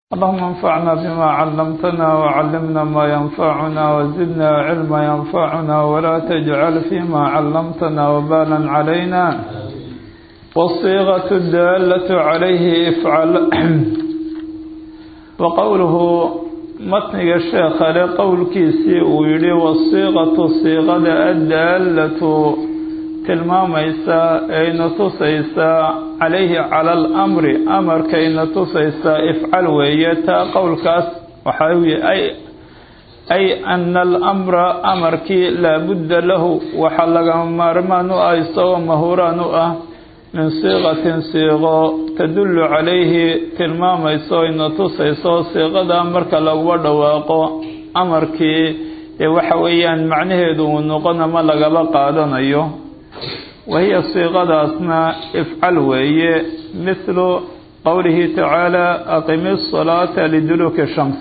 اللهم انفعنا بما علمتنا وعلمنا ما ينفعنا وزدنا علما ينفعنا ولا تجعل فيما علمتنا وبالا علينا والصيغة الدالة عليه افعل وقوله متنق الشيخ لقول كيسي ويلي والصيغة صيغة الدالة tilmaamaysaa ayna tusaysaa calayhi cala alamri amarkayna tusaysaa ifcal weeye taa qowlkaas waxaa weye ay ay ana alamra amarkii laabudda lahu waxaa lagama maarmaan u ah isagoo mahuraan u ah min siiqatin siiqo tadullu calayhi tilmaamayso ayna tusayso siiqada marka laguba dhawaaqo amarkii ee waxa weeyaan macnaheedu uu noqon ama lagaba qaadanayo wahiya siiqadaasna ifcal weeye mithlu qowlihi tacaala aqimi asalaata liduluuki shams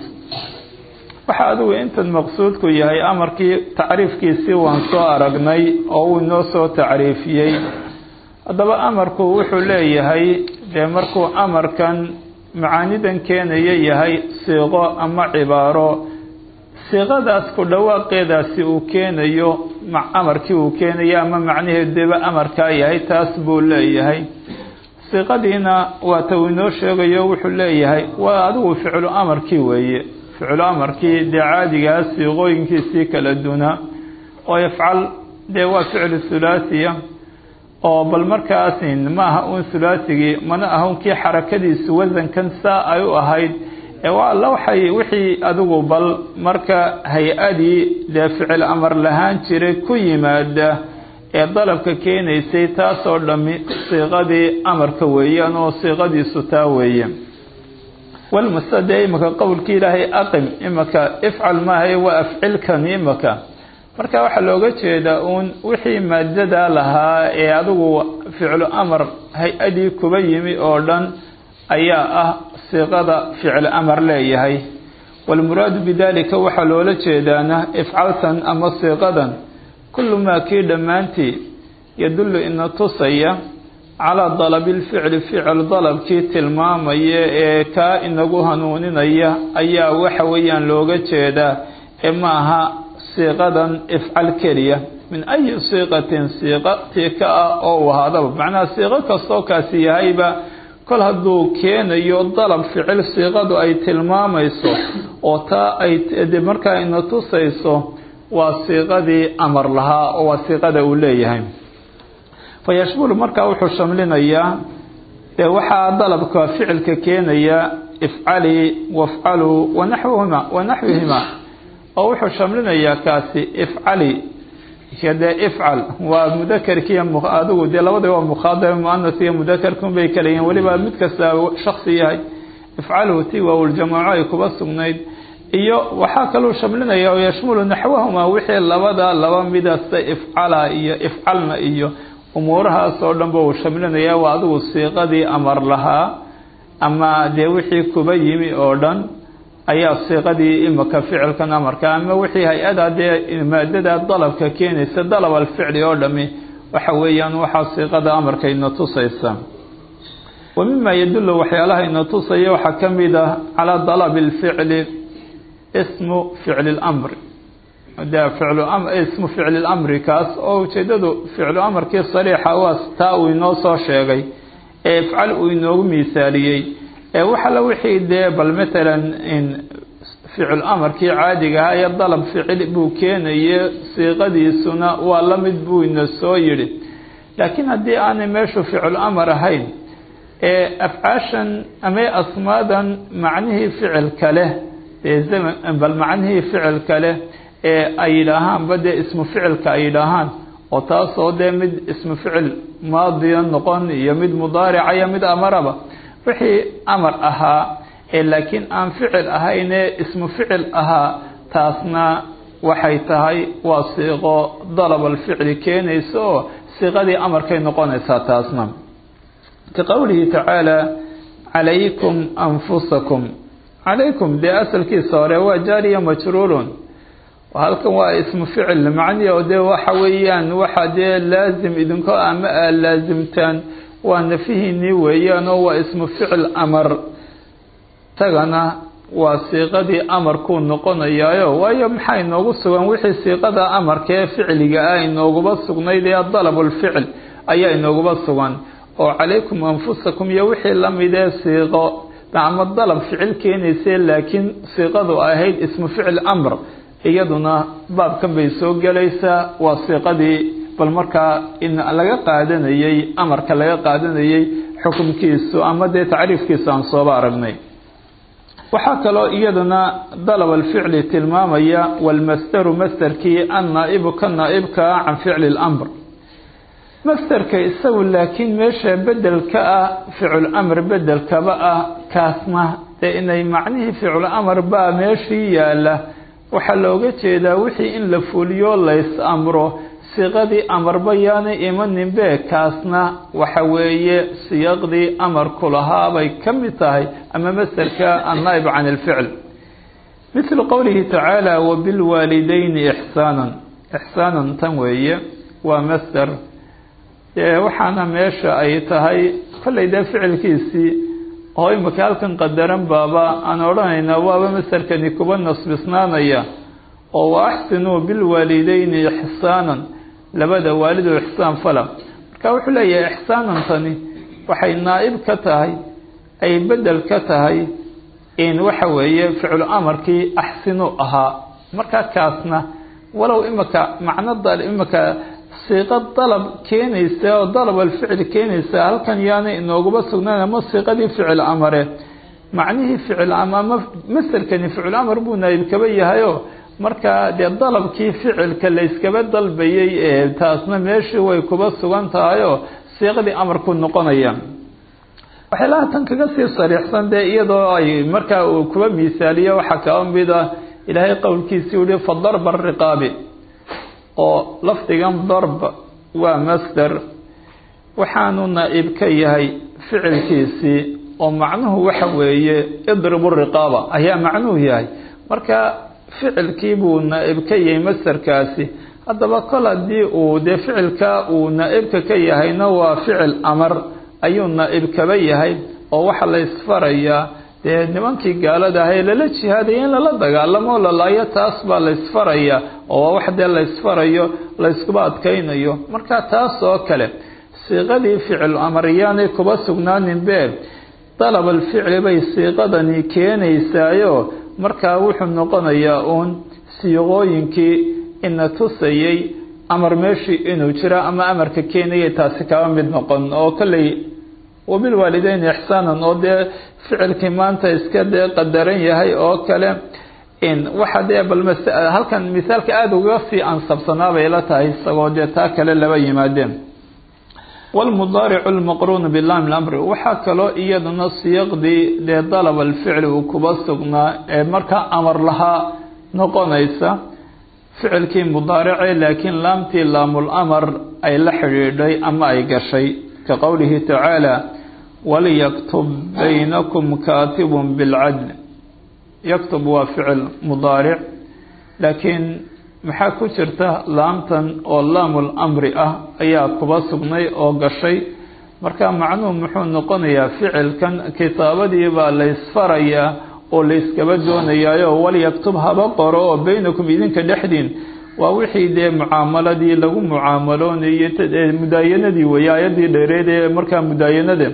waxaa adigu intan maqsuudku yahay amarkii tacriifkiisii waan soo aragnay oo uu inoo soo tacriifiyey haddaba amarku wuxuu leeyahay dee markuu amarkan macaanidan keenaya yahay siiqo ama cibaaro siiqadaas ku dhawaaqeedaasi uu keenayo amarkii uu keenayo ama macnaheedeba amarkaa yahay taas buu leeyahay siiqadiina waa ta uu inoo sheegayo wuxuu leeyahay waa adigu ficlu amarkii weeye ficlu amarkii dee caadigaa siiqooyinkiisii kala dunaa oo ifcal dee waa ficlu thulaathiya oo bal markaasin ma aha uun hulaathigii mana aha unkii xarakadiisu wasankan saa ay u ahayd waa alla waxay wixii adigu bal marka hay-adii dee ficil amar lahaan jiray ku yimaada ee dalabka keenaysay taasoo dhammi siiqadii amarka weeyaan oo siiqadiisu taa weeye walmase dee imaka qowlkii ilaahay aqim imaka ifcal maahay waa afcilkan imaka marka waxaa looga jeedaa uun wixii maadada lahaa ee adigu ficlu amar hay-adii kuba yimi oo dhan ayaa ah siiqada ficil amar leeyahay walmuraadu bidalika waxaa loola jeedaana ifcaltan ama siiqadan kullu maa kii dhammaantii yadullu ina tusaya calaa dalabi lficli ficil dalabkii tilmaamaya ee kaa inagu hanuuninaya ayaa waxa weeyaan looga jeedaa ee ma aha siiqadan ifcal keliya min ayi siiqatin siiqa tii ka ah oo u ahaadaba macnaha siiqo kastoo kaasi yahayba kol hadduu keenayo dalab ficil siiqadu ay tilmaamayso oo taa ay markaa ina tusayso waa siiqadii amar lahaa oo waa siiqada uu leeyahay fa yashmulu markaa wuxuu shamlinayaa dee waxaa dalabka ficilka keenaya ifcali wafcaluu wanaxwihima wanaxwihima oo wuxuu shamlinayaa kaasi ifcali dee ifcal waa mudakerkiiy adigu dee labadaba waa mukhaadab muanas iyo mudakerkun bay kala yihiin weliba mid kasta shaksi yahay ifcalhu ti waawljamaaco ay kuba sugnayd iyo waxaa kaluu shamlinaya oo yashmulu naxwahuma wixii labada laba midasta ifcala iyo ifcalna iyo umuurahaas oo dhanba uu shamlinaya waa adigu siiqadii amar lahaa ama dee wixii kuba yimi oo dhan ayaa siiqadii imika ficilkan amarka ama wixii hay-ada dee maadada dalabka keenaysa dalab alficli oo dhami waxa weeyaan waxaa siiqada amarka ina tusaysa wa mima yadullu waxyaalaha ina tusaya waxaa ka mid ah calaa dalabi lficli ismu ficli lamri de ficlu ismu ficli lamri kaas oo ujeedadu ficlu amarkii sariixa waa taa uu inoo soo sheegay ee ifcal uu inoogu miisaaliyey waxala wixii dee bal matalan ficil amarkii caadiga ahaa ee dalab ficil buu keenaye siiqadiisuna waa la mid buu ina soo yidhi laakiin haddii aanay meeshu ficil amar ahayn ee afcaashan ama asmaadan macnihii ficilka leh ee zaman bal macnihii ficilka leh ee ay yidhaahaanba dee ismu ficilka ay yidhaahaan oo taasoo dee mid ismu ficil maadiya noqon iyo mid mudaarica iyo mid amaraba wixii amar ahaa ee laakiin aan ficil ahaynee ismu ficil ahaa taasna waxay tahay waa siiqo dalab alficli keenaysa oo siiqadii amarkay noqonaysaa taasna ka qowlihi tacaala calaykum anfusakum calaykum dee asalkiisa hore waa jaariya majruurun halkan waa ismu ficil macnihi oo dee waxa weeyaan waxa dee laazim idinko ama aa laasimtaan waa nafihiinii weeyaan oo waa ismu ficil amar tagana waa siiqadii amarkuu noqonayaayo waayo maxaa inoogu sugan wixii siiqada amarka ee ficliga ah inooguba sugnayd ee dalabulficl ayaa inooguba sugan oo calaykum anfusakum iyo wixii lamidee siiqo ama dalab ficil keenayse laakiin siiqadu ahayd ismu ficil amr iyaduna baabkan bay soo gelaysaa waa siiqadii bal markaa in laga qaadanayey amarka laga qaadanayey xukumkiisu ama dee tacriifkiisu aan sooba aragnay waxaa kaloo iyaduna dalab alficli tilmaamaya walmasdaru masderkii annaa-ibu ka naa-ibkaa can ficli اlamr masderka isagu laakiin meesha bedelka ah ficul amr bedelkaba ah kaasna dee inay macnihii ficul amr baa meeshii yaala waxaa looga jeedaa wixii in la fuliyo lays amro siiqadii amarba yaanay imaninbe kaasna waxa weeye siyaqdii amarku lahaa bay ka mid tahay ama masderka annaa-ib can ilficl mithlu qowlihi tacaala wabilwaalidayni ixsaanan ixsaanan tan weeye waa masder waxaana meesha ay tahay kollay dee ficilkiisii oo imika halkan qadaran baaba aan odhanaynaa waaba masderkani kuba nasbisnaanaya oo wa axsinuu bilwaalidayni ixsaanan labada waalid oo ixsaan fala marka wuxuu leeyahay ixsaanantani waxay naa-ib ka tahay ay bedel ka tahay in waxa weeye ficlu amarkii axsinu ahaa marka kaasna walow imika macno imika siiqo dalab keenaysa oo dalab alficli keenaysa halkan yaanay inooguba sugnaan ama siiqadii ficil amare macnihii ficil ama masderkani ficil amar buu naayib kaba yahayo markaa dee dalabkii ficilka layskaba dalbayay ee taasna meeshii way kuba sugan tahayoo siiqadii amarku noqonaya waxyaalaha tan kaga sii sariixsan dee iyadoo ay markaa uu kuba miisaaliyo waxaa kaba mid ah ilaahay qowlkiisii uhi fa darba ariqaabi oo lafdigan darb waa masder waxaanu naa-ib ka yahay ficilkiisii oo macnuhu waxa weeye idribu riqaaba ayaa macnuhu yahay marka ficilkii buu naa-ib ka yahay masderkaasi haddaba kol haddii uu dee ficilka uu naa-ibka ka yahayna waa ficil amar ayuu naa-ib kaba yahay oo waxaa la isfarayaa dee nimankii gaalada ahay lala jihaadaya in lala dagaalamo lalaayo taas baa la isfaraya oo waa wax dee la isfarayo la yskuba adkaynayo marka taas oo kale siiqadii ficil amariyaanay kuba sugnaanin be dalab alficli bay siiqadani keenaysaayo markaa wuxuu noqonayaa uun siiqooyinkii ina tusayay amar meeshii inuu jiro ama amarka keenayay taasi kaba mid noqon oo kolley wabilwaalideyn ixsaanan oo dee ficilkii maanta iska dee qadaran yahay oo kale waxa dee bal halkan misaalka aada uga sii ansabsanaa bay la tahay isagoo dee taa kale laba yimaadeen wlmudaaricu lmaqruunu bilaami lamri waxaa kaloo iyaduna siyaqdii dee dalab alficli uu kuba sugnaa ee markaa amar lahaa noqonaysa ficilkii mudaarice laakiin laamtii laamul amar ay la xidhiidhay ama ay gashay ka qowlihi tacaala walyaktub baynakum kaatibun bilcadl yaktub waa ficil mudaaric laakiin maxaa ku jirta laamtan oo laamul amri ah ayaa kuba sugnay oo gashay marka macnuhu muxuu noqonayaa ficilkan kitaabadii baa laysfarayaa oo layskaba doonayaayo walyaktub haba qoro oo baynakum idinka dhexdiin waa wixii dee mucaamaladii lagu mucaamaloonayay mudaayanadii weeye ayadii dheereed ee markaa mudaayanada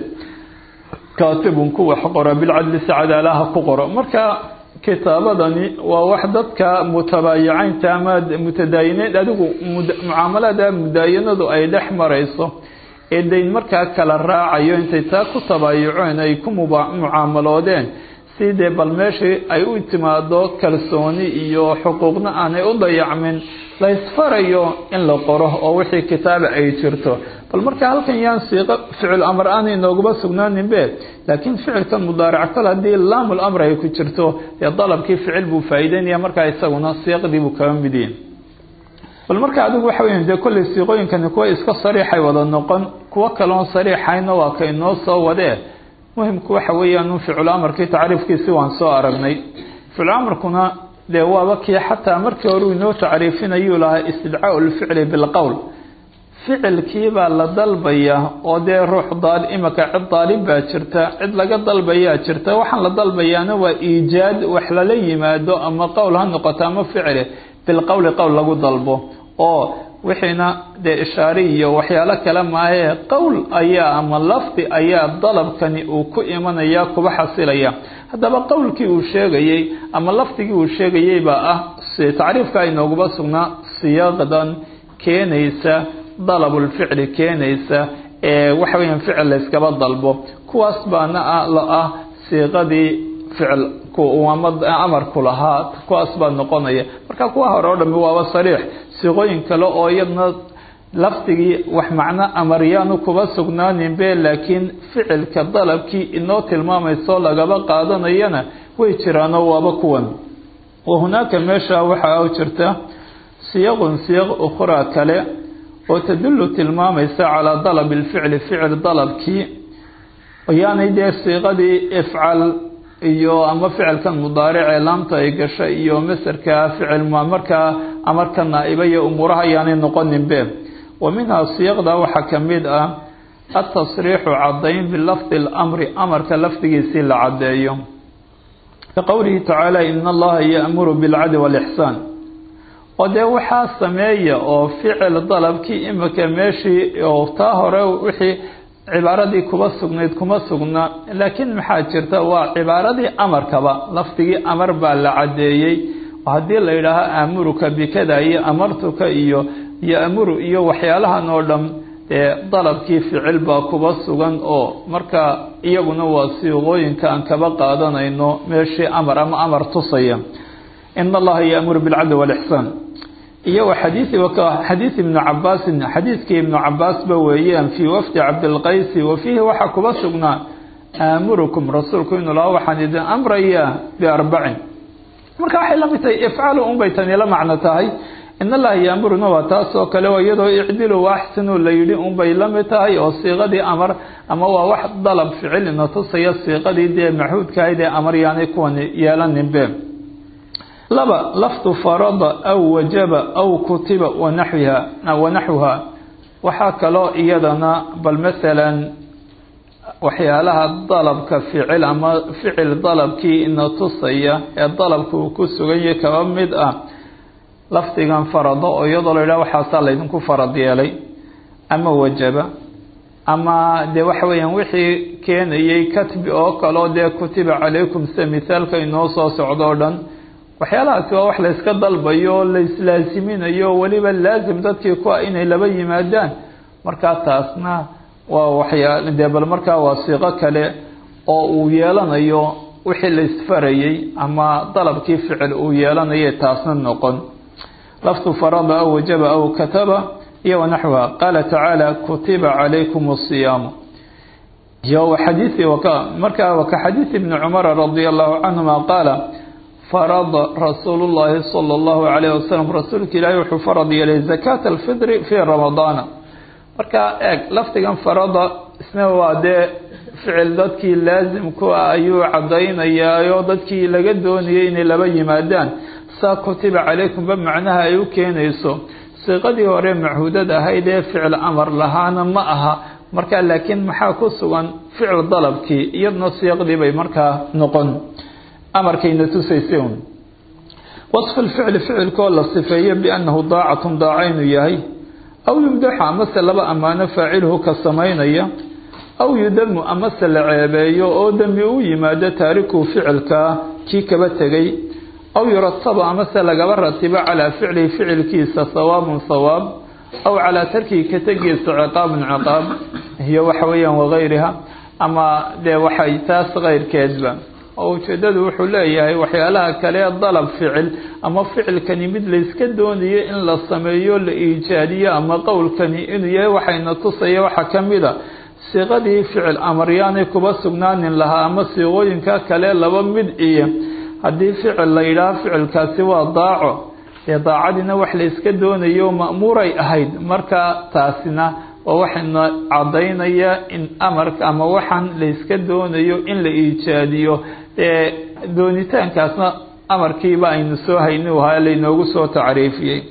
kaatibun ku wax qora bilcadli si cadaalaha ku qoro marka kitaabadani waa wax dadka mutabaayicaynta ama mutadaayineed adigu mucaamalada mudaayanadu ay dhex marayso ee dayn markaa kala raacayo intay taa ku tabaayuceen ay ku mucaamaloodeen si dee bal meeshii ay u timaado kalsooni iyo xuquuqna aanay u dayacmin la ysfarayo in la qoro oo wixii kitaaba ay jirto bal marka halkan yaan siiqo ficil amar aanay noogaba sugnaanin be laakiin ficilkan mudaaric kol haddii laamul amr ay ku jirto dee dalabkii ficil buu faa'iideynaya markaa isaguna siiqdii buu kaba mid yihin bal marka adigu waxa weya dee kolley siiqooyinkani kuwa iska sariixay wada noqon kuwo kaloon sariixayna waa ka inoo soo wadee muhimku waxa weeyaan un ficil amarkii tacriifkiisi waan soo aragnay ficil amarkuna dee waaba kii xataa markii hore inoo tacriifinayuu lahaa istidcaau lficli bilqowl ficilkiibaa la dalbaya oo dee ruux daal imika cid daalib baa jirta cid laga dalbayaa jirta waxaan la dalbayaana waa iijaad wax lala yimaado ama qowl ha noqoto ama ficile bilqowli qowl lagu dalbo oo wixiina dee ishaari iyo waxyaalo kale maahee qowl ayaa ama lafdi ayaa dalabkani uu ku imanaya kuba xasilaya haddaba qowlkii uu sheegayey ama lafdigii uu sheegayey baa ah tacriifka inooguba sugnaa siyaaqdan keenaysa dalabulficli keenaysa ee waxa weeyaan ficil layskaba dalbo kuwaas baana la ah siiqadii ficilku uu amarku lahaa kuwaas baa noqonaya marka kuwa hore oo dhami waaba sariix siiqooyin kale oo iyadna lafdigii wax macno amaryaanu kuba sugnaaninbe laakiin ficilka dalabkii inoo tilmaamayso lagaba qaadanayana way jiraanoo waaba kuwan wa hunaaka meesha waxaa jirta siyaqun siyaq ukhraa kale oo tadullu tilmaamaysa calaa dalabi lficli ficil dalabkii yaanay dee siiqadii ifcal iyo ama ficilkan mudaaricee laamta ay gasha iyo masarka ficil markaa amarka naa'iba iyo umuuraha ayaanay noqoninbe wa minhaa siyaqda waxaa ka mid ah atasriixu caddayn bilafdi اlamri amarka lafdigiisii la caddeeyo ka qowlihi tacaala ina allaha yaamuru bilcadli walixsaan oo dee waxaa sameeya oo ficil dalabkii imika meeshii oo taa hore wixii cibaaradii kuba sugnayd kuma sugna laakiin maxaa jirta waa cibaaradii amarkaba lafdigii amar baa la caddeeyey oo haddii la yidhaaho aamuruka bikada iyo amartuka iyo yoamuru iyo waxyaalahan oo dham dee dalabkii ficil baa kuba sugan oo marka iyaguna waa siiqooyinka aan kaba qaadanayno meeshii amar ama amar tusaya in allaha yaamuru bilcadli walixsaan iyo xadiii xadiid ibnu cabaasin xadiidkii ibnu cabaasba weeyaan fii wafdi cabdilqaysi wa fiihi waxaa kuba sugnaa aamurukum rasuulku inuu laha waxaan idin amrayaa biarbacin marka waxay la mid tahay ifcalu unbay tani la macno tahay in allaha yaamuruna waa taas oo kale oo iyadoo icdilu waaxsinu la yidhi unbay la mid tahay oo siiqadii amar ama waa wax dalab ficil ina tusaya siiqadii dee maxuudkahayd ee amar yaanay kuwan yeelaninbe laba lafdu farada aw wajaba aw kutiba wanaxwiha wanaxwuha waxaa kaloo iyadana bal masalan waxyaalaha dalabka ficil ama ficil dalabkii ina tusaya ee dalabka uu ku suganyay kaba mid ah lafdigan farado oo iyadoo la yidhaha waxaasaa laydinku farad yeelay ama wajaba ama dee waxa weeyaan wixii keenayay katbi oo kaleo dee kutiba calaykum sida mithaalka inoo soo socdo o dhan waxyaalahaasi waa wax layska dalbayo o laislaaziminayo weliba laazim dadkii ku ah inay laba yimaadaan markaa taasna waa waxyaa dee bal markaa waa siiqo kale oo uu yeelanayo wixii la isfarayay ama dalabkii ficil uu yeelanayay taasna noqon lafdu farada aw wajaba aw kataba iyo wanaxwiha qaala tacaala kutiba calaykum asiyaamu iyo xadiii markaa waka xadiid ibni cumara radia allahu canhuma qaala farada rasuulu llaahi sala allahu calayh wasalam rasuulka ilaahi wuxuu farad yeelay zakaata alfidri fii ramadaana markaa eeg lafdigan farada isna waa dee ficil dadkii laasimku ah ayuu caddaynayaayo dadkii laga doonayay inay laba yimaadaan saa kutiba calaykumba macnaha ay u keenayso siiqadii hore machuudad ahayd ee ficil amar lahaana ma aha markaa laakiin maxaa ku sugan ficil dalabkii iyadna siiqdii bay markaa noqon amarkayna tusaysay un wasfu lficli ficilkoo la sifeeyo biannahu daacatun daaca inuu yahay aw yumdaxu amase laba ammaano faaciluhu ka samaynaya aw yudamu amase la ceebeeyo oo dembi u yimaado taarikuhu ficilkaa kii kaba tegay aw yurataba amase lagaba ratibo calaa ficlihi ficilkiisa sawaabun sawaab aw calaa tarkihi ka tegiisa ciqaabun ciqaab iyo waxa weeyaan wagayriha ama dee waxay taas keyrkeedba oo ujeedadu wuxuu leeyahay waxyaalaha kale dalab ficil ama ficilkani mid layska doonayo in la sameeyo la iijaadiyo ama qowlkani inuu yahay waxayna tusaya waxaa ka mid a siiqadii ficil amaryaanay kuba sugnaanin lahaa ama siiqooyinka kale laba mid iyo haddii ficil la yidhaaho ficilkaasi waa daaco dee daacadiina wax layska doonayo ma'muuray ahayd marka taasina oo waxayna caddaynaya in amarka ama waxaan layska doonayo in la iijaadiyo ee doonitaankaasna amarkiiba aynu soo hayni ahaa laynoogu soo tacriifiyey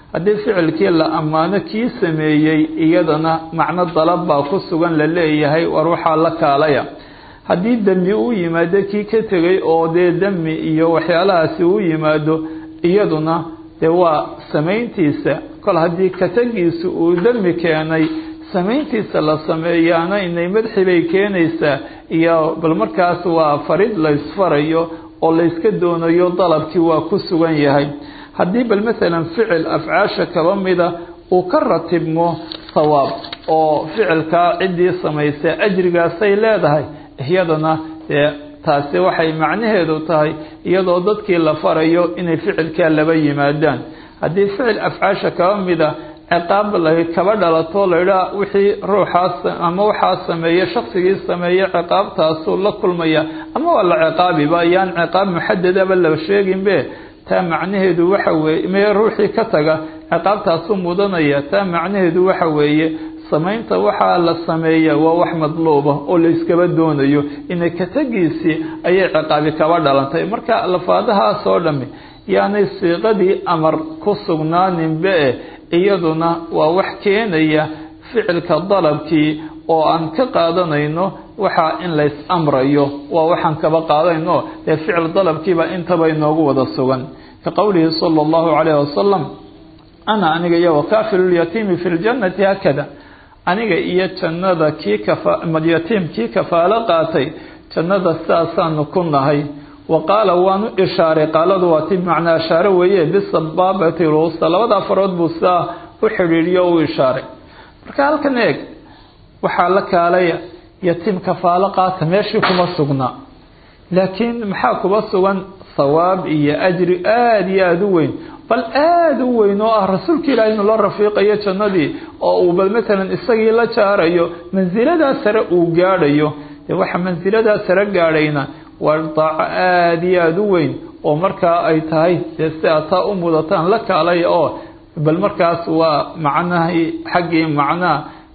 haddii ficilkii la ammaano kii sameeyey iyadana macno dalab baa ku sugan la leeyahay war waxaa la kaalaya haddii demi u yimaado kii ka tegay oo dee demi iyo waxyaalahaasi u yimaado iyaduna dee waa samayntiisa kol haddii katagiisu uu demi keenay samayntiisa la sameeyaana inay madxi bay keenaysaa iyo bal markaas waa farid laysfarayo oo layska doonayo dalabkii waa ku sugan yahay haddii bal maalan ficil afcaasha kaba mida uu ka ratibmo sawaab oo ficilkaa ciddii samaysay ajrigaasay leedahay iyadana dee taasi waxay macnaheedu tahay iyadoo dadkii la farayo inay ficilkaa laba yimaadaan haddii ficil afcaasha kaba mida ciqaab la kaba dhalato laydhaa wixii ruuxaas ama waxaa sameeye shaksigii sameeye ciqaabtaasuu la kulmaya ama waa la ciqaabiba ayaan ciqaab muxadadaba la sheeginbe taa macnaheedu waxa weeye mee ruuxii ka taga ciqaabtaasuu mudanaya taa macnaheedu waxa weeye samaynta waxaa la sameeya waa wax madluuba oo layskaba doonayo inay katagiisii ayay ciqaabi kaba dhalantay marka lafaadahaas oo dhami yaanay siiqadii amar ku sugnaaninbe iyaduna waa wax keenaya ficilka dalabkii oo aan ka qaadanayno waxaa in lays amrayo waa waxaan kaba qaadanayno dee ficil dalabkiiba intaba inoogu wada sugan ka qowlihi sala allahu calayh wasalam ana aniga iyo wakaafilulyatiimi fi ljannati haakada aniga iyo jannada kii kayatiim kii kafaalo qaatay jannada sidaasaanu ku nahay wa qaala waanu ishaaray qaaladu waa ti macnaa ishaare weeye bisabaabati ruusta labada farood buu sidaa u xidhiidhiyo u ishaaray marka halkan eeg waxaa la kaalaya yatiim kafaalo qaata meeshii kuma sugnaa laakiin maxaa kuba sugan thawaab iyo ajri aada iyo aada u weyn bal aada u weyn oo ah rasuulka ilaahi inuu la rafiiqayo jannadii oo uu bal matalan isagii la jaarayo mansiladaa sare uu gaadhayo dee waxa mansiladaa sare gaadhayna waa daaco aada iyo aada u weyn oo markaa ay tahay dee si aad taa u mudataan la kaalaya oo bal markaas waa macnahii xaggii macnaha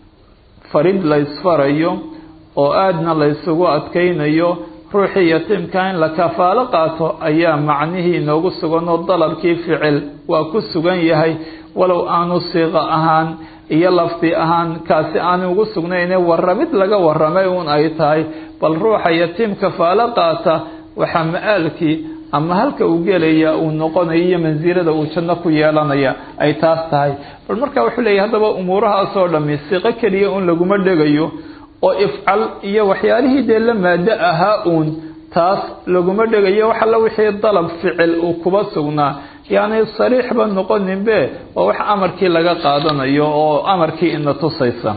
farid laysfarayo oo aadna laysugu adkaynayo ruuxii yatiimka in la kafaalo qaato ayaa macnihii inoogu sugan oo dalabkii ficil waa ku sugan yahay walow aanu siiqo ahaan iyo lafdi ahaan kaasi aanu ugu sugnayne warramid laga warramay uun ay tahay bal ruuxa yatiim kafaalo qaata waxaa ma-aalkii ama halka uu gelaya uu noqonayo iyo mansilada uu janno ku yeelanaya ay taas tahay bal marka wuxuu leeyahy haddaba umuurahaasoo dhami siiqo keliya uun laguma dhegayo oo ifcal iyo waxyaalihii dee la maado ahaa uun taas laguma dhegayo wax alla wixii dalab ficil uu kuba sugnaa yacni sariixba noqoninbe waa wax amarkii laga qaadanayo oo amarkii ina tusaysa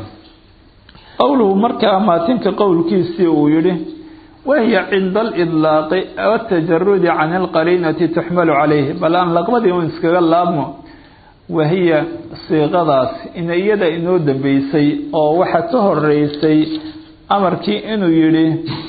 qowluhu markaa maatinka qowlkiisii uu yidhi wahiya cinda alidlaaqi watajarudi can alqariinati tuxmalu calayhi bal aan laqbadii un iskaga laabmo wahiya siiqadaas ina iyada inoo dambeysay oo waxa ka horeysay amarkii inuu yidhi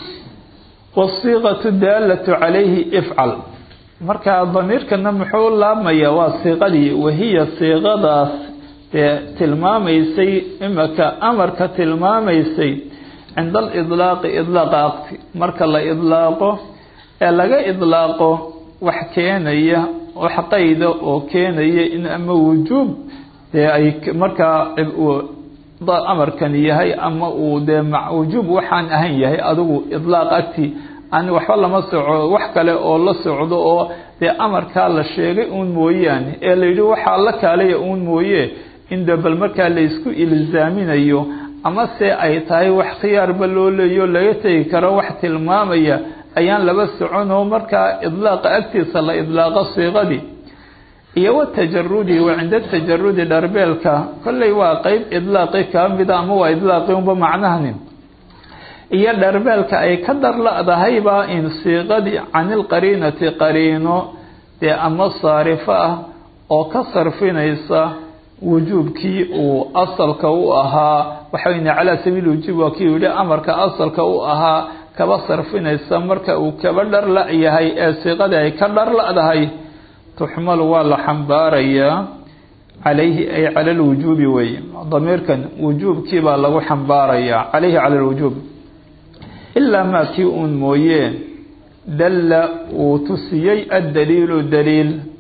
wasiiqatu daalatu calayhi ifcal markaa damiirkana muxuu laabmaya waa siiqadii wahiya siiqadaas dee tilmaamaysay imaka amarka tilmaamaysay cinda alidlaaqi idlaaqa aqti marka la idlaaqo ee laga idlaaqo wax keenaya wax qayda oo keenaya in ama wujuub dee ay markaa amarkan yahay ama uu dee wujuub waxaan ahayn yahay adigu idlaaq agti an waxba lama soco wax kale oo la socdo oo dee amarkaa la sheegay uun mooyaane ee la yidhi waxaa la kaalaya uun mooye in de bal markaa laysku ilzaaminayo ama se ay tahay wax khiyaarba loo leeyo laga tegi karo wax tilmaamaya ayaan laba soconoo markaa idlaaqa agtiisa la idlaaqo siiqadii iyo watajarudi wa cinda tajarudi dharbeelka kolley waa qeyb idlaaqi kaa mida ama waa idlaaqi unba macnahani iyo dharbeelka ay ka darla-dahayba in siiqadii can ilqariinati qariino dee ama saarifo ah oo ka sarfinaysa wujuubkii uu asalka u ahaa waxaweyne calaa sabiil wujuub waa kii yihi amarka asalka u ahaa kaba sarfinaysa marka uu kaba dharla yahay ee siiqadii ay ka dharla-dahay tuxmalu waa la xambaarayaa calayhi ay cala lwujuubi wey damiirkan wujuubkii baa lagu xambaarayaa calayhi cala lwujuub ilaa maa kii uun mooyee dalla uu tusiyey addaliilu daliil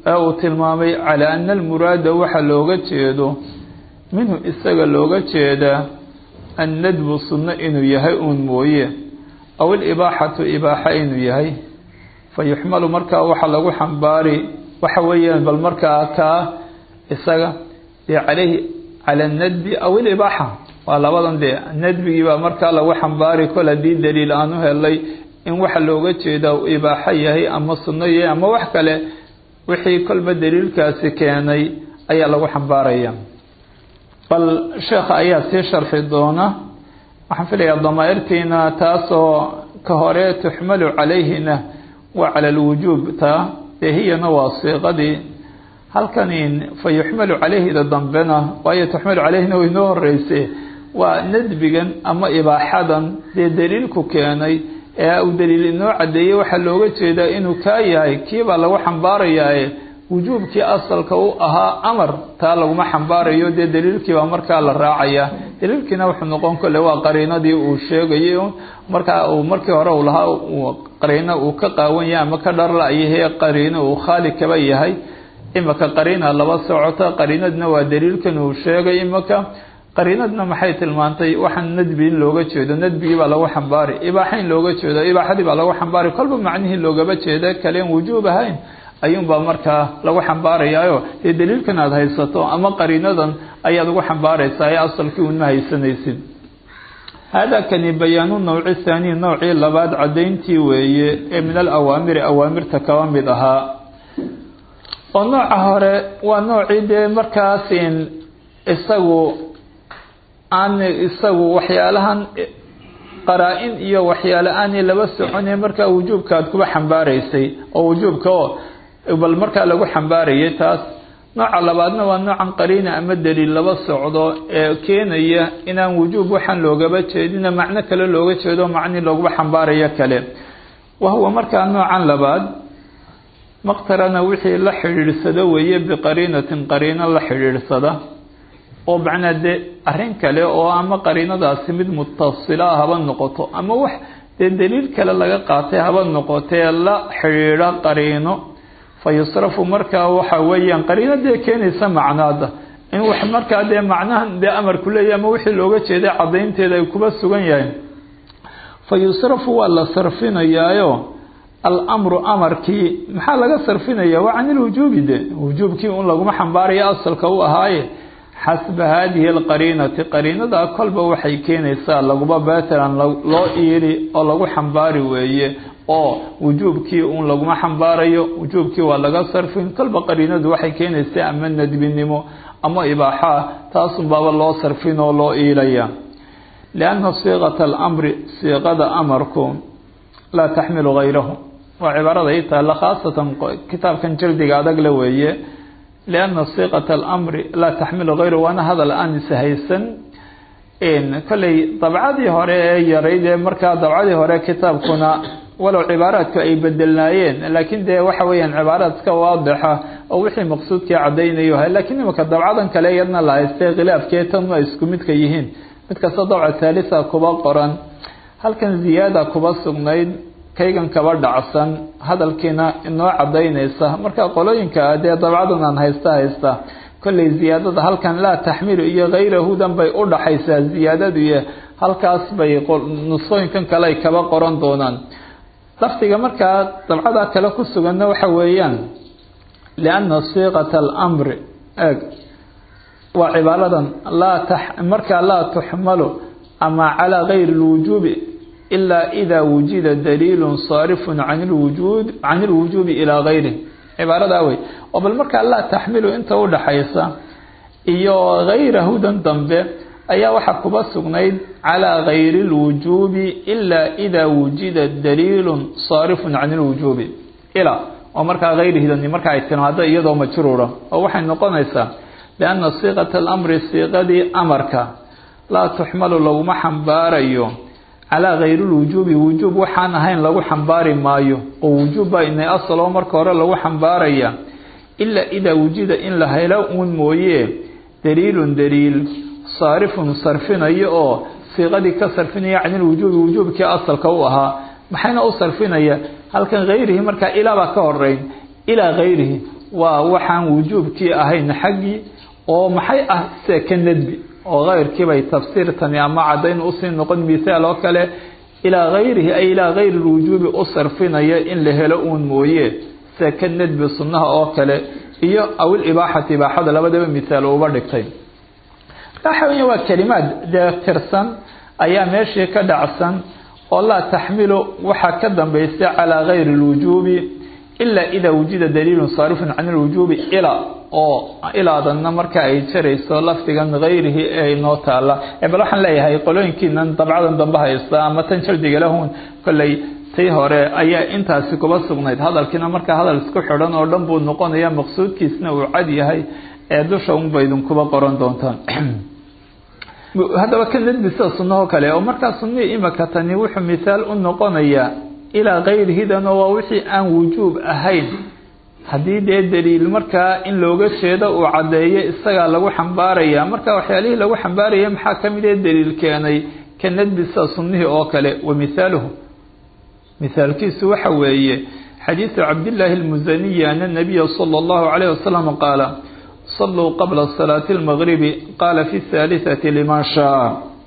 ee uu tilmaamay calaa ana almuraada waxa looga jeedo minhu isaga looga jeedaa annadbu sunno inuu yahay uun mooye aw ilibaaxatu ibaaxa inuu yahay fa yuxmalu markaa waxa lagu xambaari waxa weeyaan bal markaa kaa isaga dee calayhi cala annadbi aw ilibaaxa waa labadan dee nadbigii baa markaa lagu xambaari kol haddii daliil aan u helay in waxa looga jeedaa uu ibaaxo yahay ama sunno yahay ama wax kale wixii kolba daliilkaasi keenay ayaa lagu xambaaraya bal sheekha ayaa sii sharxi doona waxaan filayaa damaa'irtiina taasoo ka hore tuxmalu calayhina waa cala alwujuub taa dee hiyana waa siiqadii halkanin fa yuxmalu calayhida dambena waayo tuxmalu calayhina way noo horeyse waa nadbigan ama ibaaxadan dee daliilku keenay ee uu daliil inoo caddeeyey waxaa looga jeedaa inuu kaa yahay kiibaa lagu xambaarayaae wujuubkii asalka u ahaa amar taa laguma xambaarayo dee daliilkiibaa markaa la raacaya daliilkiina wuxuu noqon kole waa qariinadii uu sheegayay markaa uu markii hore uu lahaa qariino uu ka qaawan yahay ama ka dharla-yahe qariino uu khaali kaba yahay imaka qariina laba socota qariinadna waa daliilkan uu sheegay imaka qariinadna maxay tilmaantay waxaan nadbi in looga jeedo nadbigii baa lagu xambaari ibaaxa in looga jeedo ibaaxadii baa lagu xambaari kolba macnihii loogaba jeeda kaleen wujuub ahayn ayuunbaa markaa lagu xambaarayaayo dee daliilkan aada haysato ama qariinadan ayaad ugu xambaaraysaa ee asalkii unma haysanaysid haadaa kani bayaanu nawci thaaniy nowcii labaad caddayntii weeye ee min alawaamiri awaamirta kaba mid ahaa oo nooca hore waa noocii dee markaasin isagu aan isagu waxyaalahan qaraa-in iyo waxyaale aanay laba soconay markaa wujuubka aad kuba xambaaraysay oo wujuubka oo bal markaa lagu xambaarayay taas nooca labaadna waa noocan qariina ama daliil laba socdo ee keenaya inaan wujuub waxaan loogaba jeedina macno kale looga jeedo macni looguba xambaarayo kale wa huwa markaa noocan labaad maqtarana wixii la xidhiidhsado weeye biqariinatin qariino la xidhiidhsada oo macnaa dee arrin kale oo ama qariinadaasi mid mutasila haba noqoto ama wax dee daliil kale laga qaatay haba noqotee la xidhiidha qariino fa yusrafu markaa waxa weeyaan qariino dee keenaysa macnaada in wax markaa dee macnahan dee amarku leeyahy ama wixii looga jeeday caddaynteeda ay kuba sugan yahay fa yusrafu waa la sarfinayaayo alamru amarkii maxaa laga sarfinaya waa can ilwujuubi de wujuubkii un laguma xambaaraya asalka u ahaaye xasba haadihi alqariinati qariinadaa kolba waxay keenaysaa laguba batalan loo iili oo lagu xambaari weeye oo wujuubkii un laguma xambaarayo wujuubkii waa laga sarfin kolba qariinadu waxay keenaysaa ama nadbinimo ama ibaaxaa taasun baaba loo sarfin oo loo iilaya lianna siiqata alamri siiqada amarku laa taxmilu hayrahu waa cibaarada ii taalla khaasatan kitaabkan jaldiga adag la weeye lianna siiqata alamri laa taxmilu hayrahu waana hadal aan ishaysan kolley dabcadii hore ee yarayd ee markaa dabcadii hore kitaabkuna walow cibaaraadku ay bedelnaayeen laakiin dee waxa weeyaan cibaaraadka waadixa oo wixii maqsuudkii caddaynayo ha lakiin imika dabcadan kale iyadna la haystay khilaafkee tan waa isku midka yihiin mid kasta dabca thaalisa kuba qoran halkan ziyaada kuba sugnayd kaygan kaba dhacsan hadalkiina inoo cadaynaysa marka qolooyinka dee dabcadan aan haysta haysta kolley ziyaadada halkan laa taxmilu iyo hayrahudan bay u dhaxaysaa ziyaadadu iyo halkaas bay nusooyinkan kale ay kaba qoran doonaan lafdiga markaa dabcada kale ku suganna waxa weeyaan lianna siiqata alamri eeg waa cibaaradan laa markaa laa tuxmalu ama calaa gayri lwujuubi ilaa idaa wujida daliilun saarifun can lwujuud can ilwujuubi ilaa gayri cibaaradaa wey oo bal markaa laa taxmilu inta u dhaxaysa iyo hayrahudan dambe ayaa waxaa kuba sugnayd calaa gayri lwujuubi ilaa idaa wujida daliilun saarifun can ilwujuubi ilaa oo markaa hayrihidani marka ay timaado iyadoo majruura oo waxay noqonaysaa lianna siiqata alamri siiqadii amarka laa tuxmalu laguma xambaarayo calaa gayri lwujuubi wujuub waxaan ahayn lagu xambaari maayo oo wujuub baa inay asaloo marka hore lagu xambaaraya ilaa idaa wujida in la helo uun mooye daliilun daliil saarifun sarfinayo oo siiqadii ka sarfinaya can ilwujuubi wujuubkii asalka u ahaa maxayna u sarfinaya halkan hayrihi markaa ilaa baa ka horeyn ilaa hayrihi waa waxaan wujuubkii ahayn xaggii oo maxay ah sida ka nadbi oo keyrkiibay tafsiirtani ama caddayn usii noqon mithaal oo kale ilaa gayrihi ay ilaa gayri lwujuubi u sarfinaya in la helo uun mooye sida ka nadbi sunnaha oo kale iyo awil ibaaxati ibaaxada labadaba mithaal uba dhigtay waxa weya waa kelimaad dee tirsan ayaa meeshii ka dhacsan oo laa taxmilu waxaa ka dambaysa calaa gayri lwujuubi ilaa idaa wujida daliilun saarifun can lwujuubi ila oo ilaadanna marka ay jarayso lafdigan hayrihi ee inoo taala bal waxaan leeyahay qolooyinkiinan dabcadan dambe haysta ama tan jaldiga lahun kolley tii hore ayaa intaasi kuba sugnayd hadalkiina markaa hadal isku xidhan oo dhan buu noqonaya maqsuudkiisna uu cad yahay ee dusha unba idinkuba qoran doontaan haddaba ka nadbi sida sunnaho kale oo markaa sunnihii imaka tani wuxuu mithaal u noqonayaa ilaa kayrihidanoo waa wixii aan wujuub ahayn haddii dee daliil markaa in looga jeedo uu caddeeyo isagaa lagu xambaaraya marka waxyaalihii lagu xambaaraya maxaa ka mid ee daliil keenay ka nadbi sida sunnihii oo kale wa mithaaluhu mithaalkiisu waxa weeye xadiidu cabdillaahi almusaniyi ana nabiya sala allahu calayh wasalam qaala saluu qabla salaati lmagribi qaala fi thaalitati liman shaa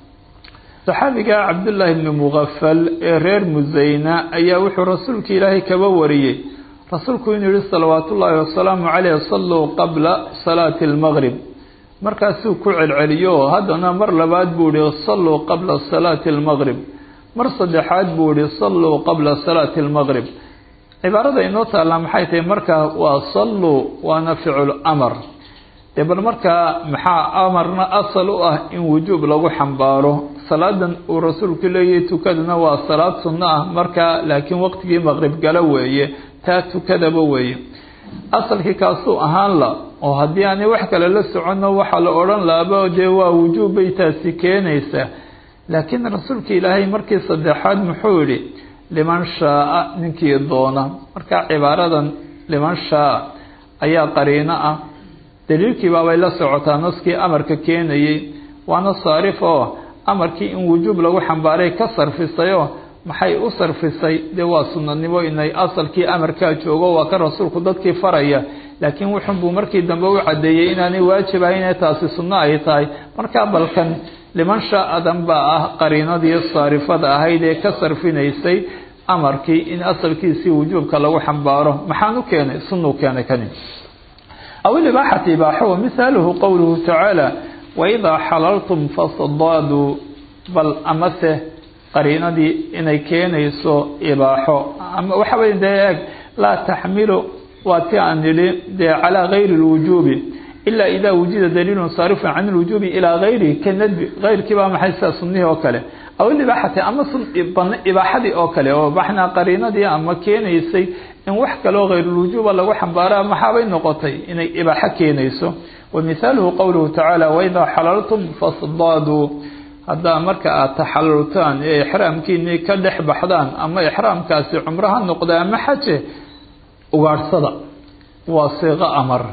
saxaabiga cabdullaahi bni mugafal ee reer musayna ayaa wuxuu rasuulka ilaahay kaba wariyey rasuulku inuu yihi salawaatu ullaahi wasalaamu caleyh saluu qabla salaati lmaqrib markaasuu ku celceliyo haddana mar labaad buu yihi saluu qabla salaati lmaqrib mar saddexaad buu yihi saluu qabla salaati lmaqrib cibaarada inoo taallaa maxay tahay markaa waa saluu waana ficul amar dee bal markaa maxaa amarna asal u ah in wujuub lagu xambaaro salaadan uu rasuulku leeyahay tukadana waa salaad sunno ah markaa laakiin waqtigii maqrib gala weeye taa tukadaba weeye asalkii kaasuu ahaan la oo haddii aanay wax kale la soconno waxaa la odhan laaba dee waa wujuub bay taasi keenaysaa laakiin rasuulka ilaahay markii saddexaad muxuu yihi liman shaaa ninkii doona marka cibaaradan liman shaa ayaa qariino ah daliilkii baabay la socotaa naskii amarka keenayay waana saarif oo amarkii in wujuub lagu xambaaray ka sarfisayoo maxay u sarfisay dee waa sunanimo inay asalkii amarkaa joogo waa ka rasuulku dadkii faraya laakiin wuxunbuu markii dambe u caddeeyey inaanay waajib ahayn ee taasi sunno ay tahay markaa balkan liman shaa-adan baa ah qariinadii saarifada ahayd ee ka sarfinaysay amarkii in asalkiisii wujuubka lagu xambaaro maxaan u keenay sunnuu keenay kani aw ilibaaxati ibaaxo wa mihaaluhu qowluhu tacaala waidaa xalaltum fasadaaduu bal amase qariinadii inay keenayso ibaaxo ama waxa wey dee eeg laa taxmilu waa ti aan nidhi dee calaa gayri lwujuubi ilaa idaa wujida daliilun saarifun can lwujuubi ilaa gayrihi ka nadbi gayrkii baa maxay sida sunnihii oo kale aw ilibaaxati ama ibaaxadii oo kale oo baxnaa qariinadii ama keenaysay in wax kaloo hayrulwujuuba lagu xambaara maxaabay noqotay inay ibaaxo keenayso wa mihaaluhu qowluhu tacaala waidaa xalaltum fasdaaduu haddaa marka aada taxalultaan ee ixraamkiinii ka dhex baxdaan ama ixraamkaasi cumro ha noqda ama xaje ugaadhsada waa siiqo amar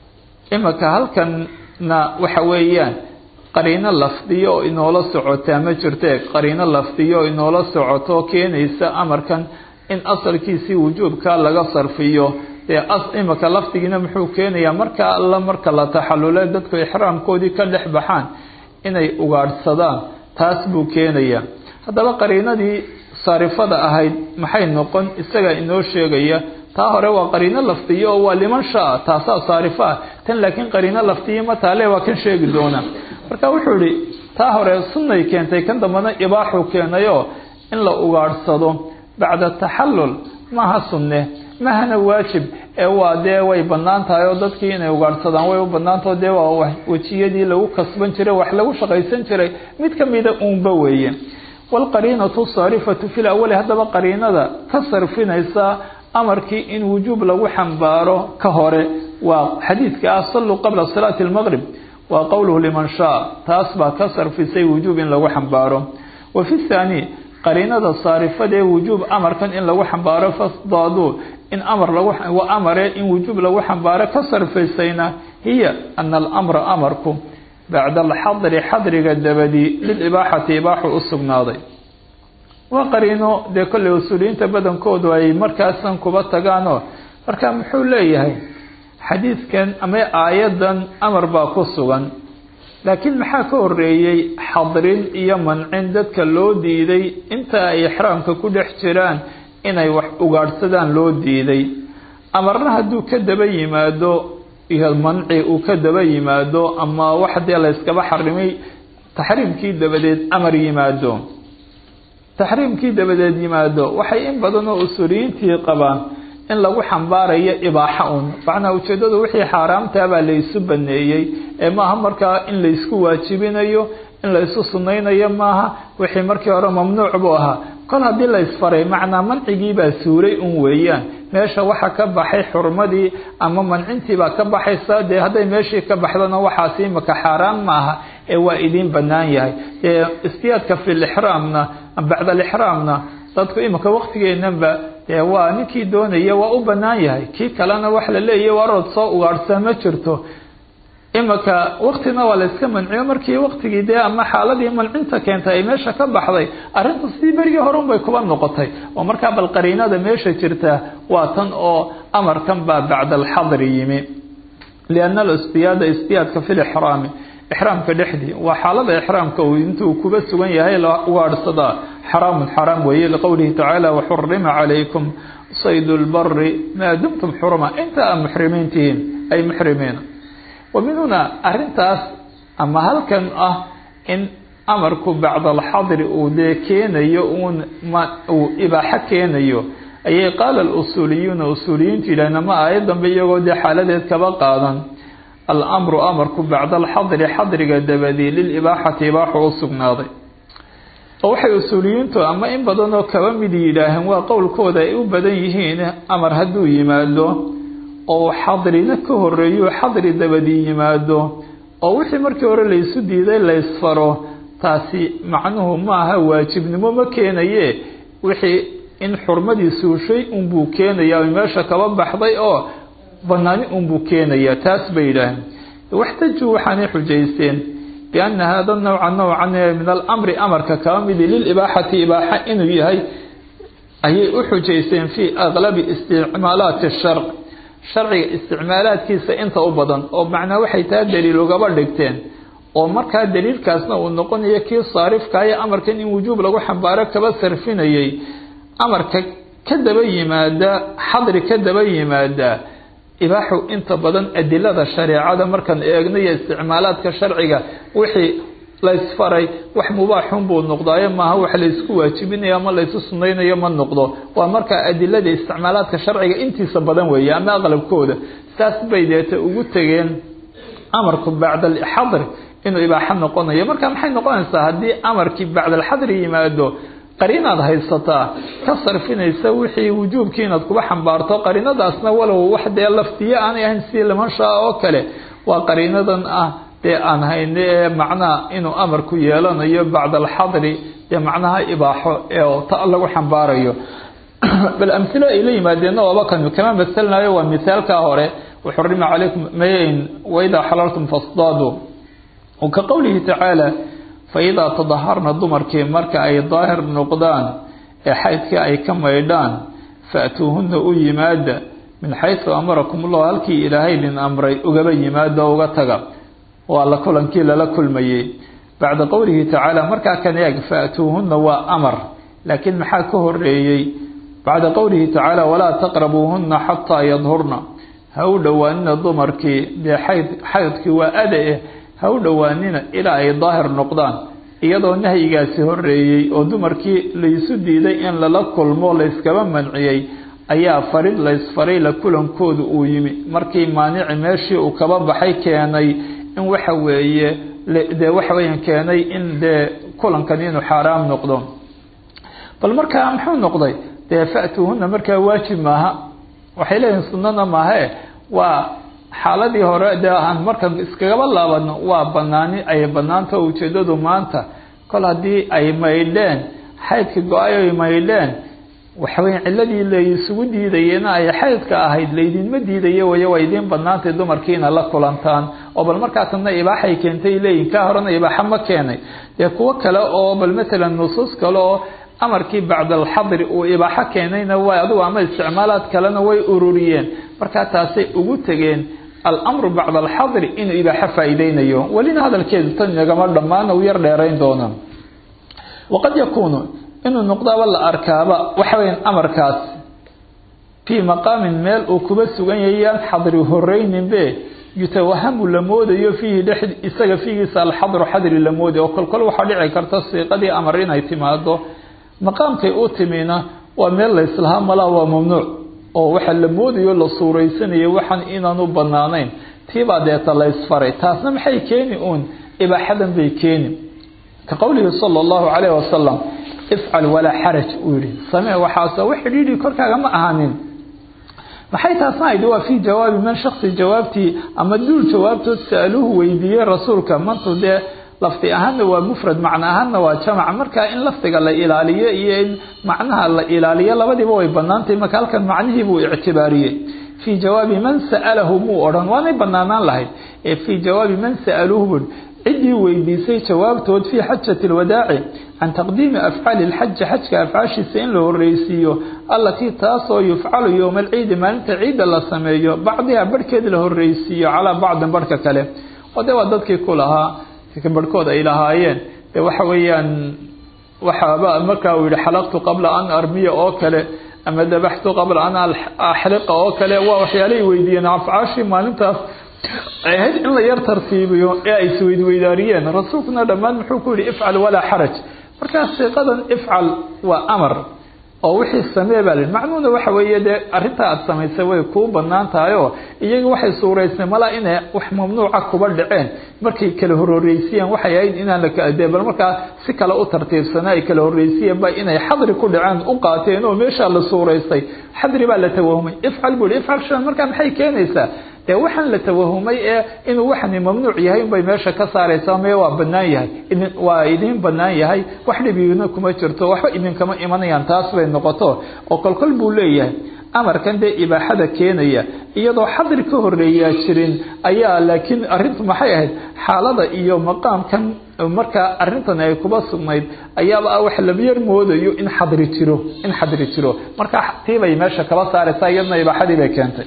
imika halkanna waxa weeyaan qariino lafdiyo oo inoola socotaa ma jirte qariino lafdiyo oo inoola socoto keenaysa amarkan in asalkiisii wujuubka laga sarfiyo dee imika lafdigiina muxuu keenayaa marka alla marka la taxalule dadku ixraamkoodii ka dhex baxaan inay ugaadhsadaan taas buu keenayaa haddaba qariinadii saarifada ahayd maxay noqon isagaa inoo sheegaya taa hore waa qariino lafdiyo oo waa liman shaa taasaa saarifa ah tan laakiin qariino lafdiyo ma taale waa kan sheegi doona marka wuxuu ihi taa hore sunnay keentay kan dambana ibaaxuu keenayoo in la ugaadhsado bacda taxallul maaha sunne mahana waajib ee waa dee way banaan tahay oo dadkii inay ugaadhsadaan way u banaantao dee waa wejiyadii lagu kasban jiray wax lagu shaqaysan jiray mid kamida uunba weeye waalqariinatu saarifatu fi lawali haddaba qariinada ka sarfinaysa amarkii in wujuub lagu xambaaro ka hore waa xadiidka ah saluu qabla salaati almaqrib waa qowluhu liman shaa taas baa ka sarfisay wujuub in lagu xambaaro wa fi thaani qariinada saarifadee wujuub amarkan in lagu xambaaro fasdaaduu in amar lagu amare in wujuub lagu xambaaro ka sarfaysayna hiya ana alamra amarku bacda alxadri xadriga dabadii lilibaaxati ibaaxu u sugnaaday waa qariino dee kolley usuuliyiinta badankoodu ay markaasan kuba tagaanoo marka muxuu leeyahay xadiidkan ama aayadan amar baa ku sugan laakiin maxaa ka horeeyey xadrin iyo mancin dadka loo diiday inta ay ixraamka ku dhex jiraan inay wax ugaadhsadaan loo diiday amarna hadduu ka daba yimaado iyo manci uu ka daba yimaado ama wax dee la yskaba xarimay taxriimkii dabadeed amar yimaado taxriimkii dabadeed yimaado waxay in badan oo usuuliyiintii qabaan in lagu xambaarayo ibaaxa un macnaa ujeedadu wixii xaaraamtaa baa laysu baneeyey ee maaha markaa in laysku waajibinayo in laysu sunaynayo maaha wixii markii hore mamnuuc buu ahaa kol haddii laysfaray macnaa mancigiibaa suuray un weeyaan meesha waxa ka baxay xurmadii ama mancintiibaa ka baxaysa dee hadday meeshii ka baxdona waxaasi imaka xaaraan maaha ee waa idiin banaan yahay ee istiyaadka fi lixraamna bacda alixraamna dadku imika waktigeenanba dee waa ninkii doonaya waa u banaan yahay kii kalena wax la leeyahy warood soo ugaadhsaa ma jirto imika waktina waa la yska manciyo markii waktigii dee ama xaaladii mancinta keentay ay meesha ka baxday arrinta sidii berigii hore unbay kuba noqotay oo markaa bal qariinada meesha jirta waa tan oo amarkan baa bacda alxadri yimi lianna alistiyaada istiyaadka fi lixraami ixraamka dhexdii waa xaalada ixraamka uu intuu kuba sugan yahay la ugaadhsadaa xaraamun xaraam weeye liqowlihi tacaala waxurima calaykum sayd lbari maa dumtum xuruma inta aa muxrimiin tihiin ay muxrimiina wa min huna arintaas ama halkan ah in amarku bacda alxadri uu dee keenayo uun uu ibaaxo keenayo ayay qaala alusuuliyuuna usuuliyiintu yidhahdeen ama aayad dambe iyagoo dee xaaladeed kaba qaadan alamru amarku bacda alxadri xadriga dabadii lilibaaxati ibaaxu u sugnaaday oo waxay usuuliyiintu ama in badan oo kaba mid yidhaaheen waa qowlkooda ay u badan yihiin amar hadduu yimaado oo xadrina ka horeeyo xadri dabadii yimaado oo wixii markii hore laysu diiday laysfaro taasi macnuhu maaha waajibnimo ma keenaye wixii in xurmadii suushay unbuu keenaya meesha kaba baxday oo banaani unbuu keenaya taas bay yidhaaheen waxtaju waxaanay xujaysteen biana hada nawca nawcan min alamri amarka kaba midi lilibaaxati ibaaxa inuu yahay ayay u xujaysteen fii aqlabi isticmaalaati sharc sharciga isticmaalaadkiisa inta u badan oo macnaa waxay taa daliil ugaba dhigteen oo markaa daliilkaasna uu noqonayo kii saarifkaayo amarkan in wujuub lagu xambaaro kaba sarfinayay amarka ka daba yimaada xadri ka daba yimaada ibaaxu inta badan adilada shareecada markaan eegno iyo isticmaalaadka sharciga wixii laysfaray wax mubaaxun buu noqdaayo maaha wax laysku waajibinayo ama laysu sunaynayo ma noqdo waa markaa adilada isticmaalaadka sharciga intiisa badan weeye ama aqlabkooda saas bay deeta ugu tegeen amarku bacda alxadri inuu ibaaxo noqonayo marka maxay noqonaysaa haddii amarkii bacda alxadri yimaado qariinaad haysataa ka sarfinaysa wixii wujuubkii inaad kuba xambaarto qariinadaasna walow wax dee laftiye aanay ahayn sidii limanshaa oo kale waa qariinadan ah dee aan hayne ee macnaha inuu amarku yeelanayo bacda alxadri dee macnaha ibaaxo ee ta lagu xambaarayo bal amhilo ay la yimaadeenna waaba kan kama masalnayo waa mithaalkaa hore waxurima calaykum mayn waidaa xalaltum fasdaadu ka qowlihi tacaala faidaa tadaharna dumarkii marka ay daahir noqdaan ee xaydkii ay ka maydhaan faatuuhuna u yimaada min xaysu amarakum ullahu halkii ilaahay lin amray ugaba yimaada uga taga waa la kulankii lala kulmayey bacda qowlihi tacaala markaa kan eeg faatuuhuna waa amar laakiin maxaa ka horeeyey bacda qowlihi tacaala walaa taqrabuuhuna xataa yadhurna ha u dhowaanina dumarkii dee xayd xaydkii waa ada eh ha u dhowaanina ilaa ay daahir noqdaan iyadoo nahyigaasi horeeyey oo dumarkii laysu diiday in lala kulmo layskaba manciyey ayaa farid laysfaray la kulankoodu uu yimi markii maanici meeshii uu kaba baxay keenay in waxa weeye dee waxa weeyaan keenay in dee kulankan inuu xaaraam noqdo bal markaa muxuu noqday dee fa'tuuhuna markaa waajib maaha waxay leeyihin sunnana maahae waa xaaladii hore dee aan markan iskagaba laabano waa banaani ay banaanta ujeedadu maanta kol haddii ay maydheen xaydka go-ay ay maydheen waxaweya ciladii laysugu diidayena ay xaydka ahayd laydinma diidayo wayo waa idiin banaantay dumarkiina la kulantaan oo bal markaasna ibaaxay keentay leeyihin kaa horena ibaaxa ma keenay dee kuwo kale oo bal matalan nusuus kale oo amarkii bacda alxadri uu ibaaxo keenayna waa adigu ama isticmaalaad kalena way ururiyeen markaa taasay ugu tegeen alamru bacda alxadri inuu ibaaxo faa-iideynayo welina hadalkeedu tan inagama dhammaan u yar dheerayn doona waqad yakuunu inuu noqdaaba la arkaaba waxa weyan amarkaas fii maqaamin meel uu kuba sugan yayaan xadri horeyninbe yutawahamu la moodayo fiihi dhex isaga fiigiisa alxadru xadri la mooday oo kolkol waxaa dhici karta siiqadii amar inay timaado maqaamkay u timina waa meel layslahaa malaa waa mamnuuc oo waxa la moodayo la suureysanayo waxaan inaanu banaanayn tiibaa deeta la ysfaray taasna maxay keeni uun ibaaxadan bay keeni ka qowlihi sala allahu calayhi wasalam ifcal walaa xaraj uu yihi samee waxaas wax xidhiidhi korkaaga ma ahaanin maxay taasna aydhi waa fii jawaabi man shaksi jawaabtii ama duul jawaabtood sa-aluhu weydiiyey rasuulka mantu dee lafdi ahaanna waa mufrad macno ahaanna waa jamac marka in lafdiga la ilaaliyo iyo in macnaha la ilaaliyo labadiiba way banaantahay marka halkan macnihii buu ictibaariyey fii jawaabi man sa'alahu muu odhan waanay banaanaan lahayd ee fii jawaabi man sa'aluhu bui ciddii weydiisay jawaabtood fii xajati lwadaaci can taqdiimi afcaali lxaji xajka afcaashiisa in la horreysiiyo allatii taasoo yufcalu yowma alciidi maalinta ciidda la sameeyo bacdiha barhkeed la horreysiiyo calaa bacdin barhka kale oo de waa dadkii ku lahaa barhkood ay lahaayeen de waxa weeyaan waxaaba markaa uu yihi xalaqtu qabla an armiya oo kale ama dabaxtu qabla an axliqa oo kale waa waxyaalay weydiiyeen afcaashii maalintaas ay ahayd in la yar tartiibiyo ee ay isweydweydaariyeen rasuulkuna dhammaan muxuu ku yihi ifcal walaa xaraj markaa siiqadan ifcal waa amar oo wixii samee baa lihi macnuuna waxa weeye dee arrintaa aada samaysay way kuu banaan tahay oo iyaga waxay suuraysnay malaa inay wax mamnuuca kuba dhaceen markay kala hororeysiiyeen waxay ahayd inaan lakade bal markaa si kale u tartiibsana ay kala horreysiyeen ba inay xadri ku dhaceen u qaateen oo meeshaa la suuraystay xadri baa la tawahumay ifcal buu hi ifcal shan markaa maxay keenaysaa dee waxaan la tawahumay ee inuu waxani mamnuuc yahay unbay meesha ka saaraysaa mee waa banaan yahay waa idin banaan yahay wax dhibigina kuma jirto waxba idinkama imanayaan taas bay noqoto oo kolkol buu leeyahay amarkan dee ibaaxada keenaya iyadoo xadri ka horeeyaa jirin ayaa laakiin arrintu maxay ahayd xaalada iyo maqaamkan markaa arrintan ay kuba sugnayd ayaaba ah wax labyar moodayo in xadri jiro in xadri jiro markaa tiibay meesha kaba saaraysaa iyadna ibaaxadii bay keentay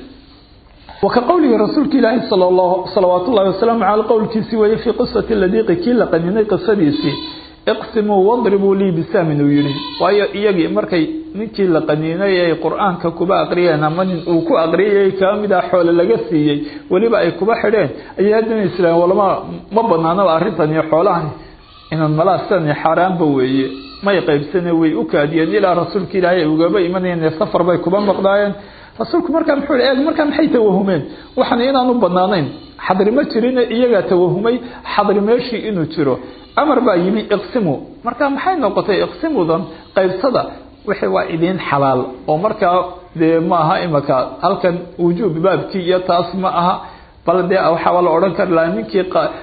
wka qowlihi rasuulka ilaahi salawaat ullahi wasalaamu caley qowlkiisii weeye fii qisati ladiiqi kii la qaninay qisadiisii iqsimuu wadribuu lii bisaamin uu yihi waayo iyagii markay ninkii la qaniinay ay qur-aanka kuba aqriyeen ama nin uu ku aqriyay kaa mid ah xoole laga siiyey weliba ay kuba xidheen ayay haddana islaam walama ma banaanaba arrintan iyo xoolahan inaan malaasan xaaraanba weeye may qaybsane way u kaadiyeen ilaa rasuulka ilaahay ay ugaba imanayeen safar bay kuba noqdaayeen rasuulku markaa muxuu eeg markaa maxay tawahumeen waxan inaanu banaanayn xadri ma jirin iyagaa tawahumay xadri meeshii inuu jiro amar baa yimi iqsimu markaa maxay noqotay iqsimudan qaybsada wixii waa idiin xalaal oo markaa dee ma aha imaka halkan wujuub baabkii iyo taas ma aha bal dee waxaaba la odhan kari lahaa ninkii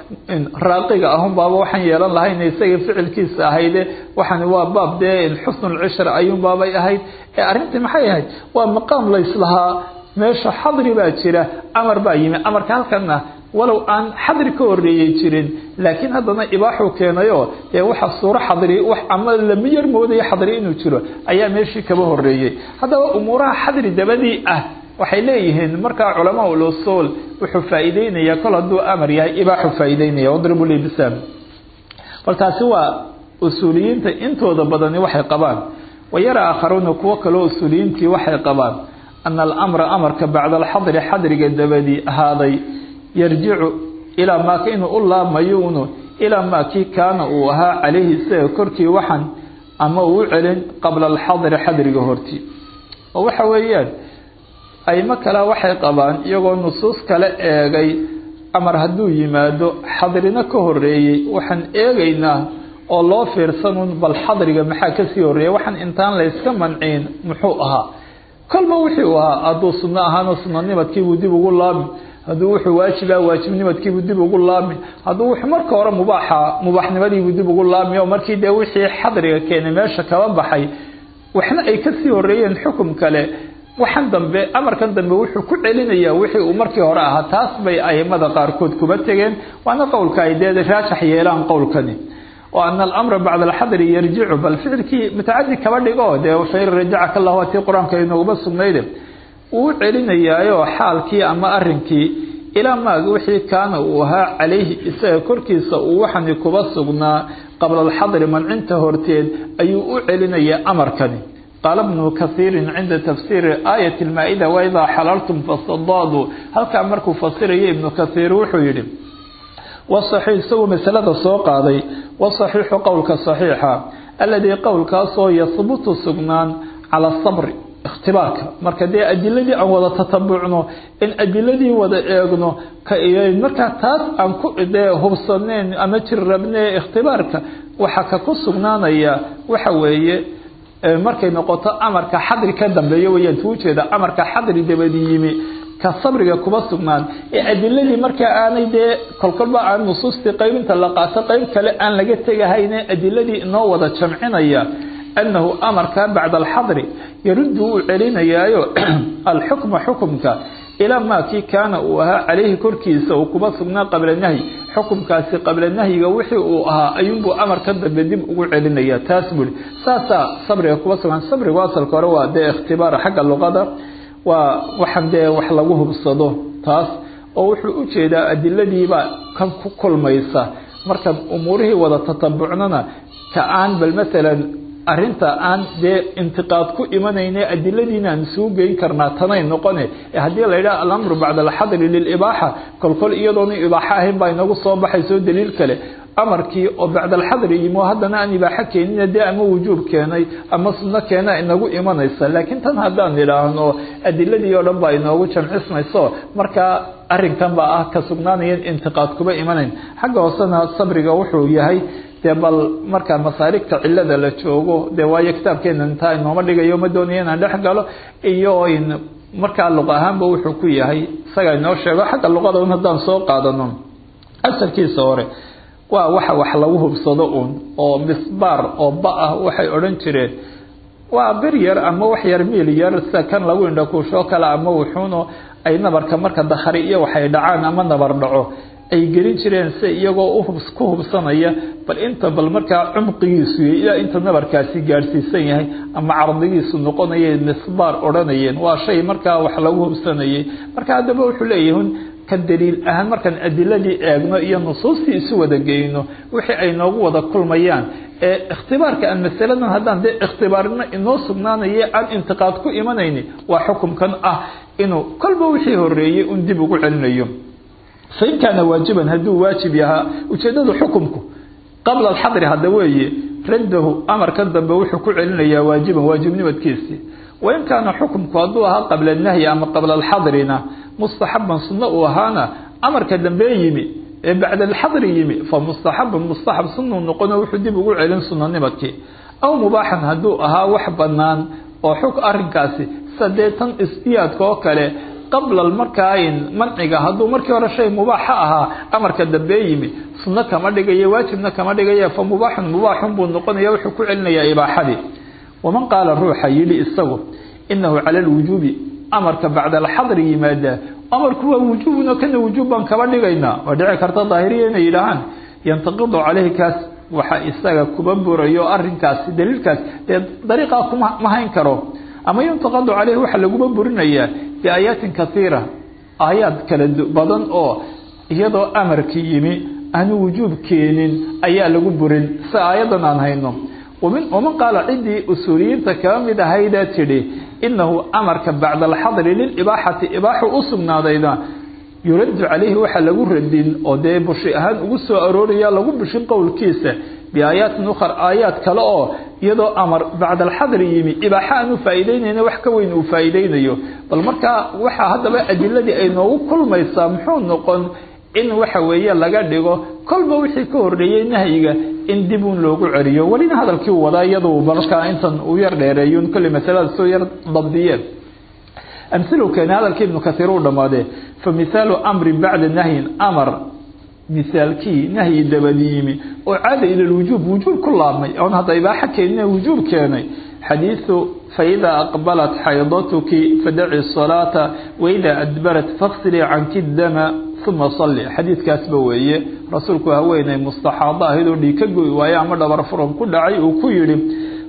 raaqiga ahun baaba waxaan yeelan lahayn isaga ficilkiisa ahayde waxani waa baab dee xusnulcishra ayuun baabay ahayd ee arrintii maxay ahayd waa maqaam layslahaa meesha xadri baa jira amar baa yimi amarka halkanna walow aan xadri ka horeeyey jirin laakiin haddana ibaaxuu keenayo dee waxa suuro xadri wax ama lama yar moodayo xadri inuu jiro ayaa meeshii kaba horeeyey haddaba umuuraha xadri dabadii ah waxay leeyihiin markaa culamaa ulusuul wuxuu faa'iideynaya kol hadduu amar yahay ibaaxu faa'iideynaya wadribu lii bisaam bal taasi waa usuuliyiinta intooda badani waxay qabaan wayara aakharuuna kuwo kaleo usuuliyiintii waxay qabaan ana alamra amarka bacda alxadri xadriga dabadii ahaaday yarjicu ilaa maaka inuu u laabmayo unu ilaa maakii kaana uu ahaa calayhi isaga korkii waxan ama uu u celin qabla alxadri xadriga hortii oo waxa weeyaan aymo kale waxay qabaan iyagoo nusuus kale eegay amar hadduu yimaado xadrina ka horeeyey waxaan eegaynaa oo loo fiirsanun bal xadriga maxaa kasii horeeya waxaan intaan layska manciin muxuu ahaa kolba wixii uu ahaa hadduu sunno ahaana sunanimadkiibuu dib ugu laabmi hadduu wuxuu waajiba waajibnimadkiibuu dib ugu laabmi hadduu wuxuu marka hore mubaaxa mubaaxnimadiibuu dib ugu laabmi oo markii dee wixii xadriga keenay meesha kaba baxay waxna ay kasii horeeyeen xukum kale waxan dambe amarkan dambe wuxuu ku celinayaa wixii uu markii hore ahaa taas bay aimada qaarkood kuba tegeen waana qowlka ay dee raajax yeelaan qowlkani oo ana alamra bacda alxadri yarjicu bal ficilkii mutacadi kaba dhigo dee fain rajacaka allahu tii qur-aanka inooguba sugnayde uu celinayaayo xaalkii ama arinkii ilaa maaga wixii kaana uu ahaa calayhi isaga korkiisa uu waxani kuba sugnaa qabla alxadri mancinta horteed ayuu u celinayaa amarkani qaala bnu kaiirin cinda tafsiiri aayat lmaa-ida waidaa xalaltum fasadaaduu halkaa markuu fasiraya ibnu kaiir wuxuu yihi wasaxiix isagoo masalada soo qaaday wasaxiixu qowlka saxiixa aladii qowlkaasoo yahbutu sugnaan cala sabri ikhtibaarka marka dee adiladii aan wada tatabucno in adiladii wada eegno markaa taas aan ku dee hubsaneyn ama jir rabne ikhtibaarka waxaa ka ku sugnaanaya waxa weeye markay noqoto amarka xadri ka dambeeyo weyaan tuu jeeda amarka xadri dabadi yimi ka sabriga kuba sugnaan ee adiladii markaa aanay dee kolkolba aan nusuustii qaybinta la qaato qayb kale aan laga tegahayne adiladii inoo wada jamcinaya anahu amarka bacda alxadri yaruddu uu celinayaayo alxukma xukumka ilaa maa kii kaana uu ahaa calayhi korkiisa uu kuba sugnaa qabla nahyi xukumkaasi qabla nahyiga wixii uu ahaa ayuunbuu amarka dambe dib ugu celinaya taas buri saasaa sabriga kuba sugnaan sabrigu asalka hore waa dee ikhtibaar xagga luqada waa waxaan dee wax lagu hubsado taas oo wuxuu u jeedaa adiladiibaa kan ku kulmaysa markaan umuurihii wada tatabucnona ka aan bal maalan arinta aan dee intiqaad ku imanayne adiladiina aan suu geyn karnaa tanay noqone haddii la yidhaha alamru bacda alxadri lilibaaxa kolkol iyadoona ibaaxo ahayn baa inagu soo baxayso daliil kale amarkii oo bacda alxadri yimo haddana aan ibaaxo keenina dee ama wujuub keenay ama sunno keena inagu imanaysa laakiin tan haddaan idhaahno adiladii oo dhan baa inoogu jamcismayso markaa arinkan baa ah ka sugnaanaya intiqaad kuba imanayn xagga hoosena sabriga wuxuu yahay dee bal markaa masaarigta cilada la joogo dee waayo kitaabkeena intaa inooma dhigayo ma doonaya inaan dhex galo iyo markaa luq ahaanba wuxuu ku yahay isaga inoo sheego xagga luqada un haddaan soo qaadano asalkiisa hore waa waxa wax lagu hubsado uun oo misbaar oo ba ah waxay odhan jireen waa bir yar ama wax yar miil yar sida kan lagu indhakuushoo kale ama wuxuuno ay nabarka marka dakhari iyo waxay dhacaan ama nabar dhaco ay gelin jireen si iyagoo ku hubsanaya bal inta bal markaa cumqigiisu ilaa inta nabarkaasi gaadhsiisan yahay ama cardigiisu noqonaya misbaar odhanayeen waa shay markaa wax lagu hubsanayay marka haddaba wuxuu leeyahay ka daliil ahaan markaan adiladii eegno iyo nusuustii isu wada geyno wixii ay noogu wada kulmayaan ee ikhtibaarka aan masaladan haddaan dee ikhtibaarna inoo sugnaanaya aan intiqaad ku imanayni waa xukumkan ah inuu kolba wixii horeeyey un dib ugu celinayo fain kaana waajiban hadduu waajib yahaa ujeedadu xukumku qabla alxadri hadda weeye raddahu amarkan dambe wuxuu ku celinayaa waajiban waajibnimadkiisii wain kaana xukumku hadduu ahaa qabla nahyi ama qabla alxadrina mustaxaban sunno uu ahaana amarka dambe yimi ee bacda alxadri yimi fa mustaxabun mustaxab sunuu noqono wuxuu dib ugu celin sunanimadkii aw mubaaxan hadduu ahaa wax banaan oo xug arinkaasi sadee tan isdiyaadka oo kale qabla markaa manciga hadduu markii hore shay mubaaxa ahaa amarka dambe yimi sunno kama dhigayo waajibna kama dhigaya fa mubaaxun mubaaxun buu noqonaya wuxuu ku celinayaa ibaaxadii waman qaala ruuxa yidhi isagu inahu cala lwujuubi amarka bacda alxadri yimaada amarku waa wujuubno kana wujuub baan kaba dhigaynaa waa dhici karta daahiriya inay yidhaahaan yantaqidu caleyhi kaas waxa isaga kuba burayo arinkaasi daliilkaas dee dariiqaa kuma ma hayn karo ama yuntaqadu caleyhi waxaa laguma burinayaa biaayaatin kaiira aayaad kala badan oo iyadoo amarki yimi aanu wujuub keenin ayaa lagu burin si aayadan aan hayno waman qaala ciddii usuuliyiinta kaba mid ahayda tidhi inahu amarka bacda alxadri lilibaaxati ibaaxu u sugnaadayda yuraddu calayhi waxaa lagu radin oo dee bushi ahaan ugu soo arooraya lagu bushin qowlkiisa biaayaatin ukhar aayaad kale oo iyadoo amar bacda alxadri yimi ibaaxa aan u faa'iideynayna wax ka weyn uu faa'iideynayo bal markaa waxaa haddaba adiladii ay noogu kulmaysaa muxuu noqon in waxa weeye laga dhigo kolba wixii ka horreeyey nahyiga in dib uun loogu celiyo welina hadalkii u wadaa iyadu markaa intan uu yar dheereeyun kolley masalada soo yar dabdiyeen amhilu keene hadalkii ibnu kasiir uu dhammaadee fa mihaalu amrin bacda nahyin amar misaalkii nahyi dabadi yimi oo caada ila lwujuub wujuub ku laabmay oon hadda ibaaxo keenina wujuub keenay xadiidu faidaa aqbalat xaydatuki fadaci salaata waidaa adbarat faksilii canki dama uma salli xadiidkaasba weeye rasuulku haweeney mustaxaado ahayd oo dhiig ka goy waaye ama dhabar furan ku dhacay uu ku yidhi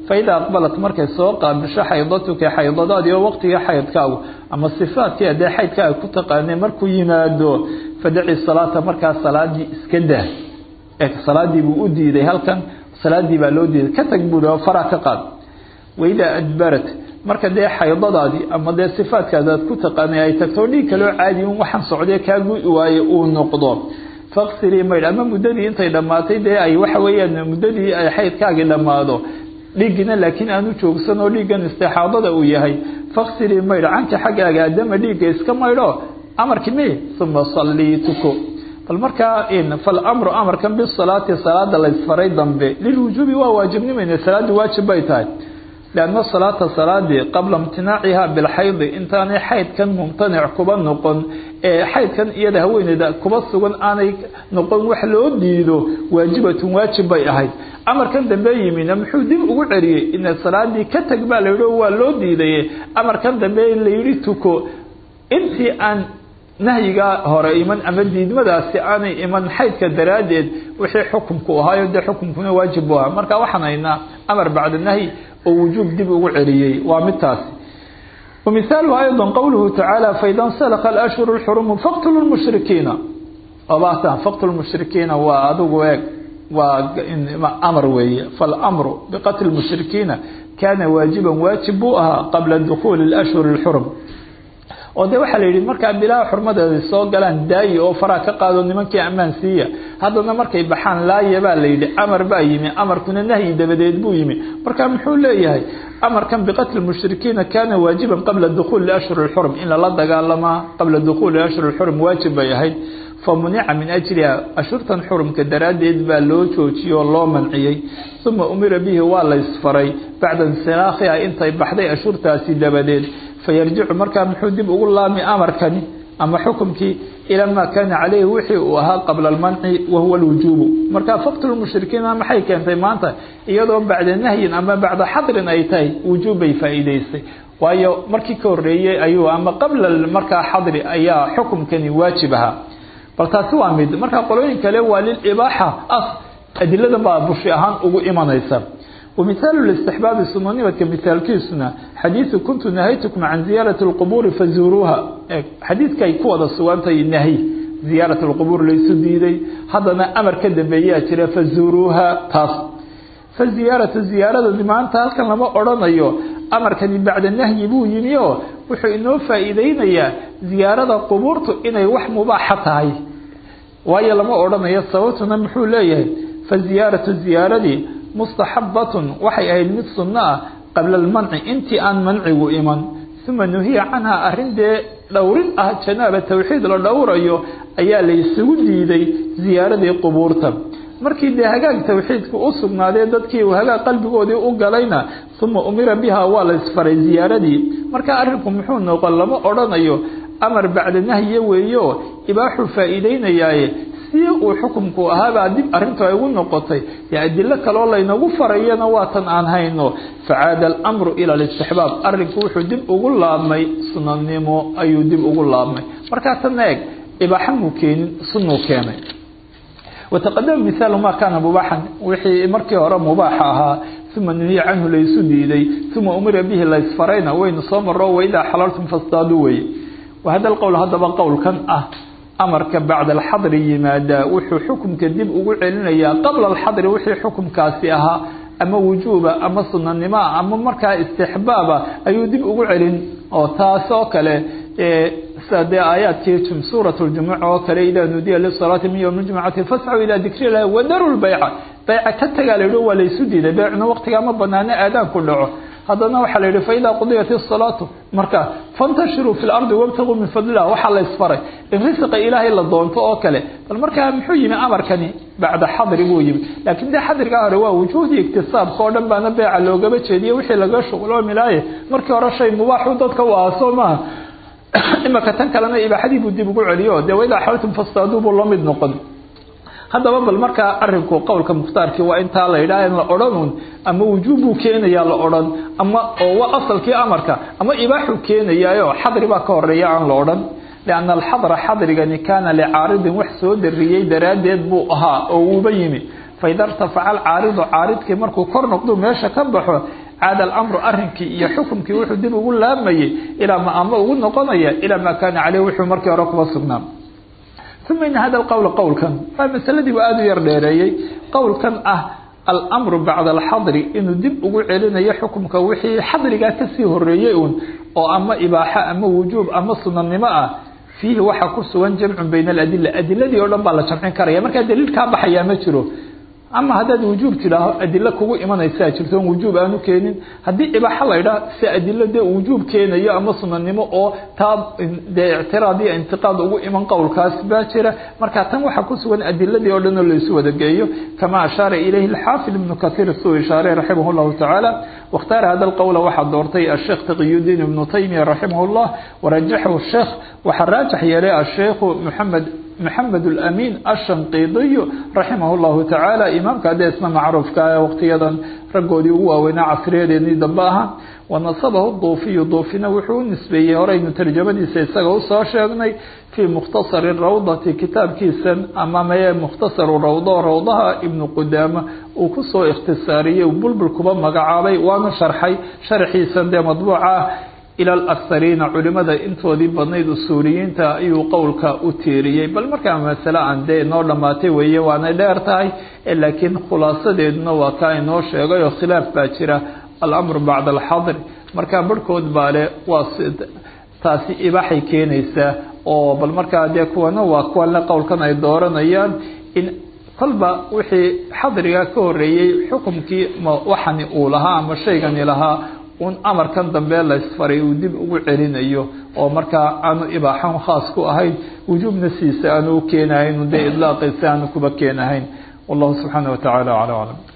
faida aqbalat markay soo qaabisho xaydatuka xaydadaadii oo waqtigii xaydkaagu ama sifaadkii adee xaydkaaga ku taqaanay markuu yimaado fadaci salaata markaa salaadii iska dah salaadii buu u diiday halkan salaadii baa loo diiday ka tag buui oo faraa ka qaad waidaa adbarat marka dee xaydadaadii ama dee sifaadkaada aad ku taqaanay ay tagto dhiig kaloo caadi un waxaan socday kaa gu waaye uu noqdo faqsilii maydh ama muddadii intay dhammaatay dee ay waxa weeyaan muddadii ay xaydkaagii dhammaado dhiiggina laakiin aanu joogsan oo dhiiggan istixaadada uu yahay faqsilii maydh canka xaggaaga adama dhiigga iska maydho amarkii mi uma sallii tuko bal markaa falamru amarkan bisalaati salaada laysfaray dambe lilwujuubi waa waajibnimayna salaaddu waajib bay tahay lianna salaata salaadii qabla imtinaaciha bilxaydi intaanay xaydkan mumtanic kuba noqon ee xaydkan iyada haweeneyda kuba sugan aanay noqon wax loo diido waajibatun waajib bay ahayd amarkan dambe yimina muxuu dib ugu celiyey ina salaadii ka tag baa layidhi waa loo diidaye amarkan dambe layidhi tuko intii aan nahyigaa hore iman ama diidmadaasi aanay iman xaydka daraaddeed wixii xukumku ahaayo dee xukumkuna waajib bu aha marka waxaan haynaa amar bacda nahyi oo wujuub dib ugu celiyey waa midtaasi wamithaaluhu ayضa qowluhu tacaala faida nsalka alashhuru اlxurumu faqtulu lmushrikiina obata faqtulu lmushrikiina waa adigu eeg waa amar weeye falamru biqatli mushrikiina kaana waajiban waajib buu ahaa qabla dukuuli اlashhuri اlxurum oo de waxaa la yidhi markaa bilaha xurmadeeda soo galaan daayi oo faraa ka qaado nimankii ammaan siiya haddana markay baxaan laaya baa la yidhi amar baa yimi amarkuna nahyi dabadeed buu yimi marka muxuu leeyahay amarkan biqatli mushrikiina kaana waajiban qabla dukuuli ashhur اxurum in lala dagaalamaa qabla dukuuli ashhur اxurum waajib bay ahayd famunica min ajliha ashurtan xurumka daraaddeed baa loo joojiyey oo loo manciyey uma umira bihi waa la ysfaray bacda insilaakhiha intay baxday ashurtaasi dabadeed fayarjicu markaa muxuu dib ugu laami amarkani ama xukumkii ilaa maa kaana caleyhi wixii uu ahaa qabla almanci wahuwa alwujuubu markaa faqtulu mushrikiina maxay keentay maanta iyadoo bacda nahyin ama bacda xadrin ay tahay wujuub bay faa'iideysay waayo markii ka horeeyey ayuu ama qabla markaa xadri ayaa xukumkani waajib ahaa bal taasi waa mid markaa qolooyin kale waa lilibaaxa as adiladan baa bushi ahaan ugu imanaysa ومثال الاستحباب سنونimdka مثaalkiisuna xadيiثu kuntu نahayتكم عan زiyaaraة الqبور faزuruuha xadiidka ay ku wada sugantahay nahy زiyaaraة الqبور laysu diiday haddana amar ka dambeeyaa jira faزuruuha taas faziyaaraةu ziyaarada maanta halkan lama odrhanayo amarkani bacda nahyi buu yimi oo wuxuu inoo faa'iideynayaa ziyaarada qubuurtu inay wax mubaaxa tahay waayo lama odhanayo sababtuna muxuu leeyahay faziyaaraةu ziyaaradii mustaxabatun waxay ahayd mid sunno ah qabla almanci intii aan mancigu iman uma nuhiya canhaa arrin dee dhowrin ah janaaba tawxiid la dhowrayo ayaa la isugu diiday ziyaaradii qubuurta markii dee hagaag tawxiidka u sugnaadee dadkii uu hagaag qalbigoodii u galayna uma umira biha waa la isfaray ziyaaradii marka arrinku muxuu noqon lama odhanayo amar bacda nahye weeyo ibaaxuu faa'iideynayaaye si uu xukumku ahaabaa dib arrintu ay ugu noqotay dee adilo kaloo laynagu farayana waatan aan hayno facaada alamru ila alistixbaab arrinku wuxuu dib ugu laabmay sunanimo ayuu dib ugu laabmay markaa tan eeg ibaaxa muu keenin sunuu keenay wataqadama mihaalu maa kaana mubaaxan wixii markii hore mubaaxa ahaa uma nuhiya canhu laysu diiday uma umira bihi laysfarayna waynu soo maro waidaa xalaltum fastaadu weye wahada alqowl haddaba qowlkan ah amarka bacda alxadri yimaadaa wuxuu xukumka dib ugu celinayaa qabla alxadri wixii xukumkaasi ahaa ama wujuuba ama sunanimoa ama markaa istixbaaba ayuu dib ugu celin oo taas oo kale sida dee aayaadkii suurat ljumuc oo kale idaa nudiya lisalaati min ywmi jumcati fascuu ilaa dikri illahi wadaru lbayca bayca ka tagaa la yidhi waa laysu diiday beecna waqtigaa ma banaano aadaanku dhaco haddana waxaa la yidhi faidaa qudiyat isalaatu marka fantashiruu fi lardi wabtaguu min fadlilah waxaa la ysfaray in risiqa ilaahay la doonto oo kale bal markaa muxuu yimi amarkani bacda xadri buu yimi laakiin dee xadrigaa hore waa wujuudii iktisaabka oo dhan baana beeca loogaba jeediye wixii laga shuqloomilaaye markii hore shay mubaaxu dadka u aha soo maaha imaka tan kalena ibaaxadii buu dib ugu celiyo dee waidaa xaltum fastaaduu buu la mid noqon haddaba bal markaa arinku qowlka mukhtaarkii waa intaa la yidhaah in la odhanun ama wujuub buu keenayaa la odhan ama oo waa asalkii amarka ama ibaaxuu keenayaayo xadri baa ka horeeya aan la odhan lianna alxadra xadrigani kaana licaaridin wax soo dariyey daraaddeed buu ahaa oo uuba yimi faida irtafaca alcaaridu caaridkii markuu kor noqdu meesha ka baxo caada alamru arrinkii iyo xukumkii wuxuu dib ugu laamayey ilaa ma ama ugu noqonaya ilaa maa kaana caleyh wuxuu markii hore kuba sugnaa uma ina hada alqowla qowlkan waa masaladiibu aada u yar dheereeyey qowlkan ah almru bacda alxadri inuu dib ugu celinayo xukumka wixii xadrigaa kasii horeeyey uun oo ama ibaaxo ama wujuub ama sunanimo ah fiihi waxaa ku sugan jamcun bayna aladila adiladii oo dhan baa la jamcin karaya markaa daliil kaa baxayaa ma jiro ama haddaad wujuub tidhaaho adilo kugu imanaysaa jirto on wujuub aanu keenin haddii ibaaxo la idhaah si adilo dee wujuub keenayo ama sunanimo oo taa dee ictiraad iyo intiqaad ugu iman qowlkaas baa jira marka tan waxaa ku sugan adiladii oo dhan oo laysu wada geeyo kama ashaara ilayhi alxaafid ibnu kaiir suu ishaaray raximah llahu tacaala wakhtaara hada alqowla waxaa doortay asheekh taqiyudiin ibnu taymiya raximah llah warajaxahu sheekh waxaa raajax yeelay asheikhu maxamed maxamed alamin ashanqiidiyu raximah llahu tacaala imaamka haddee isna macruufka waqtiyadan raggoodii ugu waaweynaa casriyadeedii dambe ahaa wanasabahu duufiyu duufina wuxuu u nisbeeyey horeynu tarjamadiisa isaga usoo sheegnay fii mukhtasari rawdati kitaabkiisan ama maye mukhtasaru rawdo rawdaha ibnu qudaama uu kusoo ikhtisaariyey bulbul kuba magacaabay waana sharxay sharxiisan dee madbuuca ah ila alakhariina culimada intoodii badnayd usuuliyiinta ayuu qowlka u tiiriyey bal markaa masale aan dee inoo dhammaatay weeye waanay dheer tahay laakiin khulaasadeeduna waa kaa inoo sheegay oo khilaaf baa jira alamru bacda alxadr markaa barhkood baa le waa taasi ibaaxay keenaysaa oo bal markaa dee kuwana waa kuwanle qowlkan ay dooranayaan in kolba wixii xadriga ka horeeyey xukumkii waxani uu lahaa ama shaygani lahaa un amarkan dambe laysfaray uu dib ugu celinayo oo markaa aanu ibaaxan khaas ku ahayn wujuubna siisa aanu u keenahayn dee idlaaqiisa aanu kuba keenahayn wallahu subxaana wa tacaala acla aclam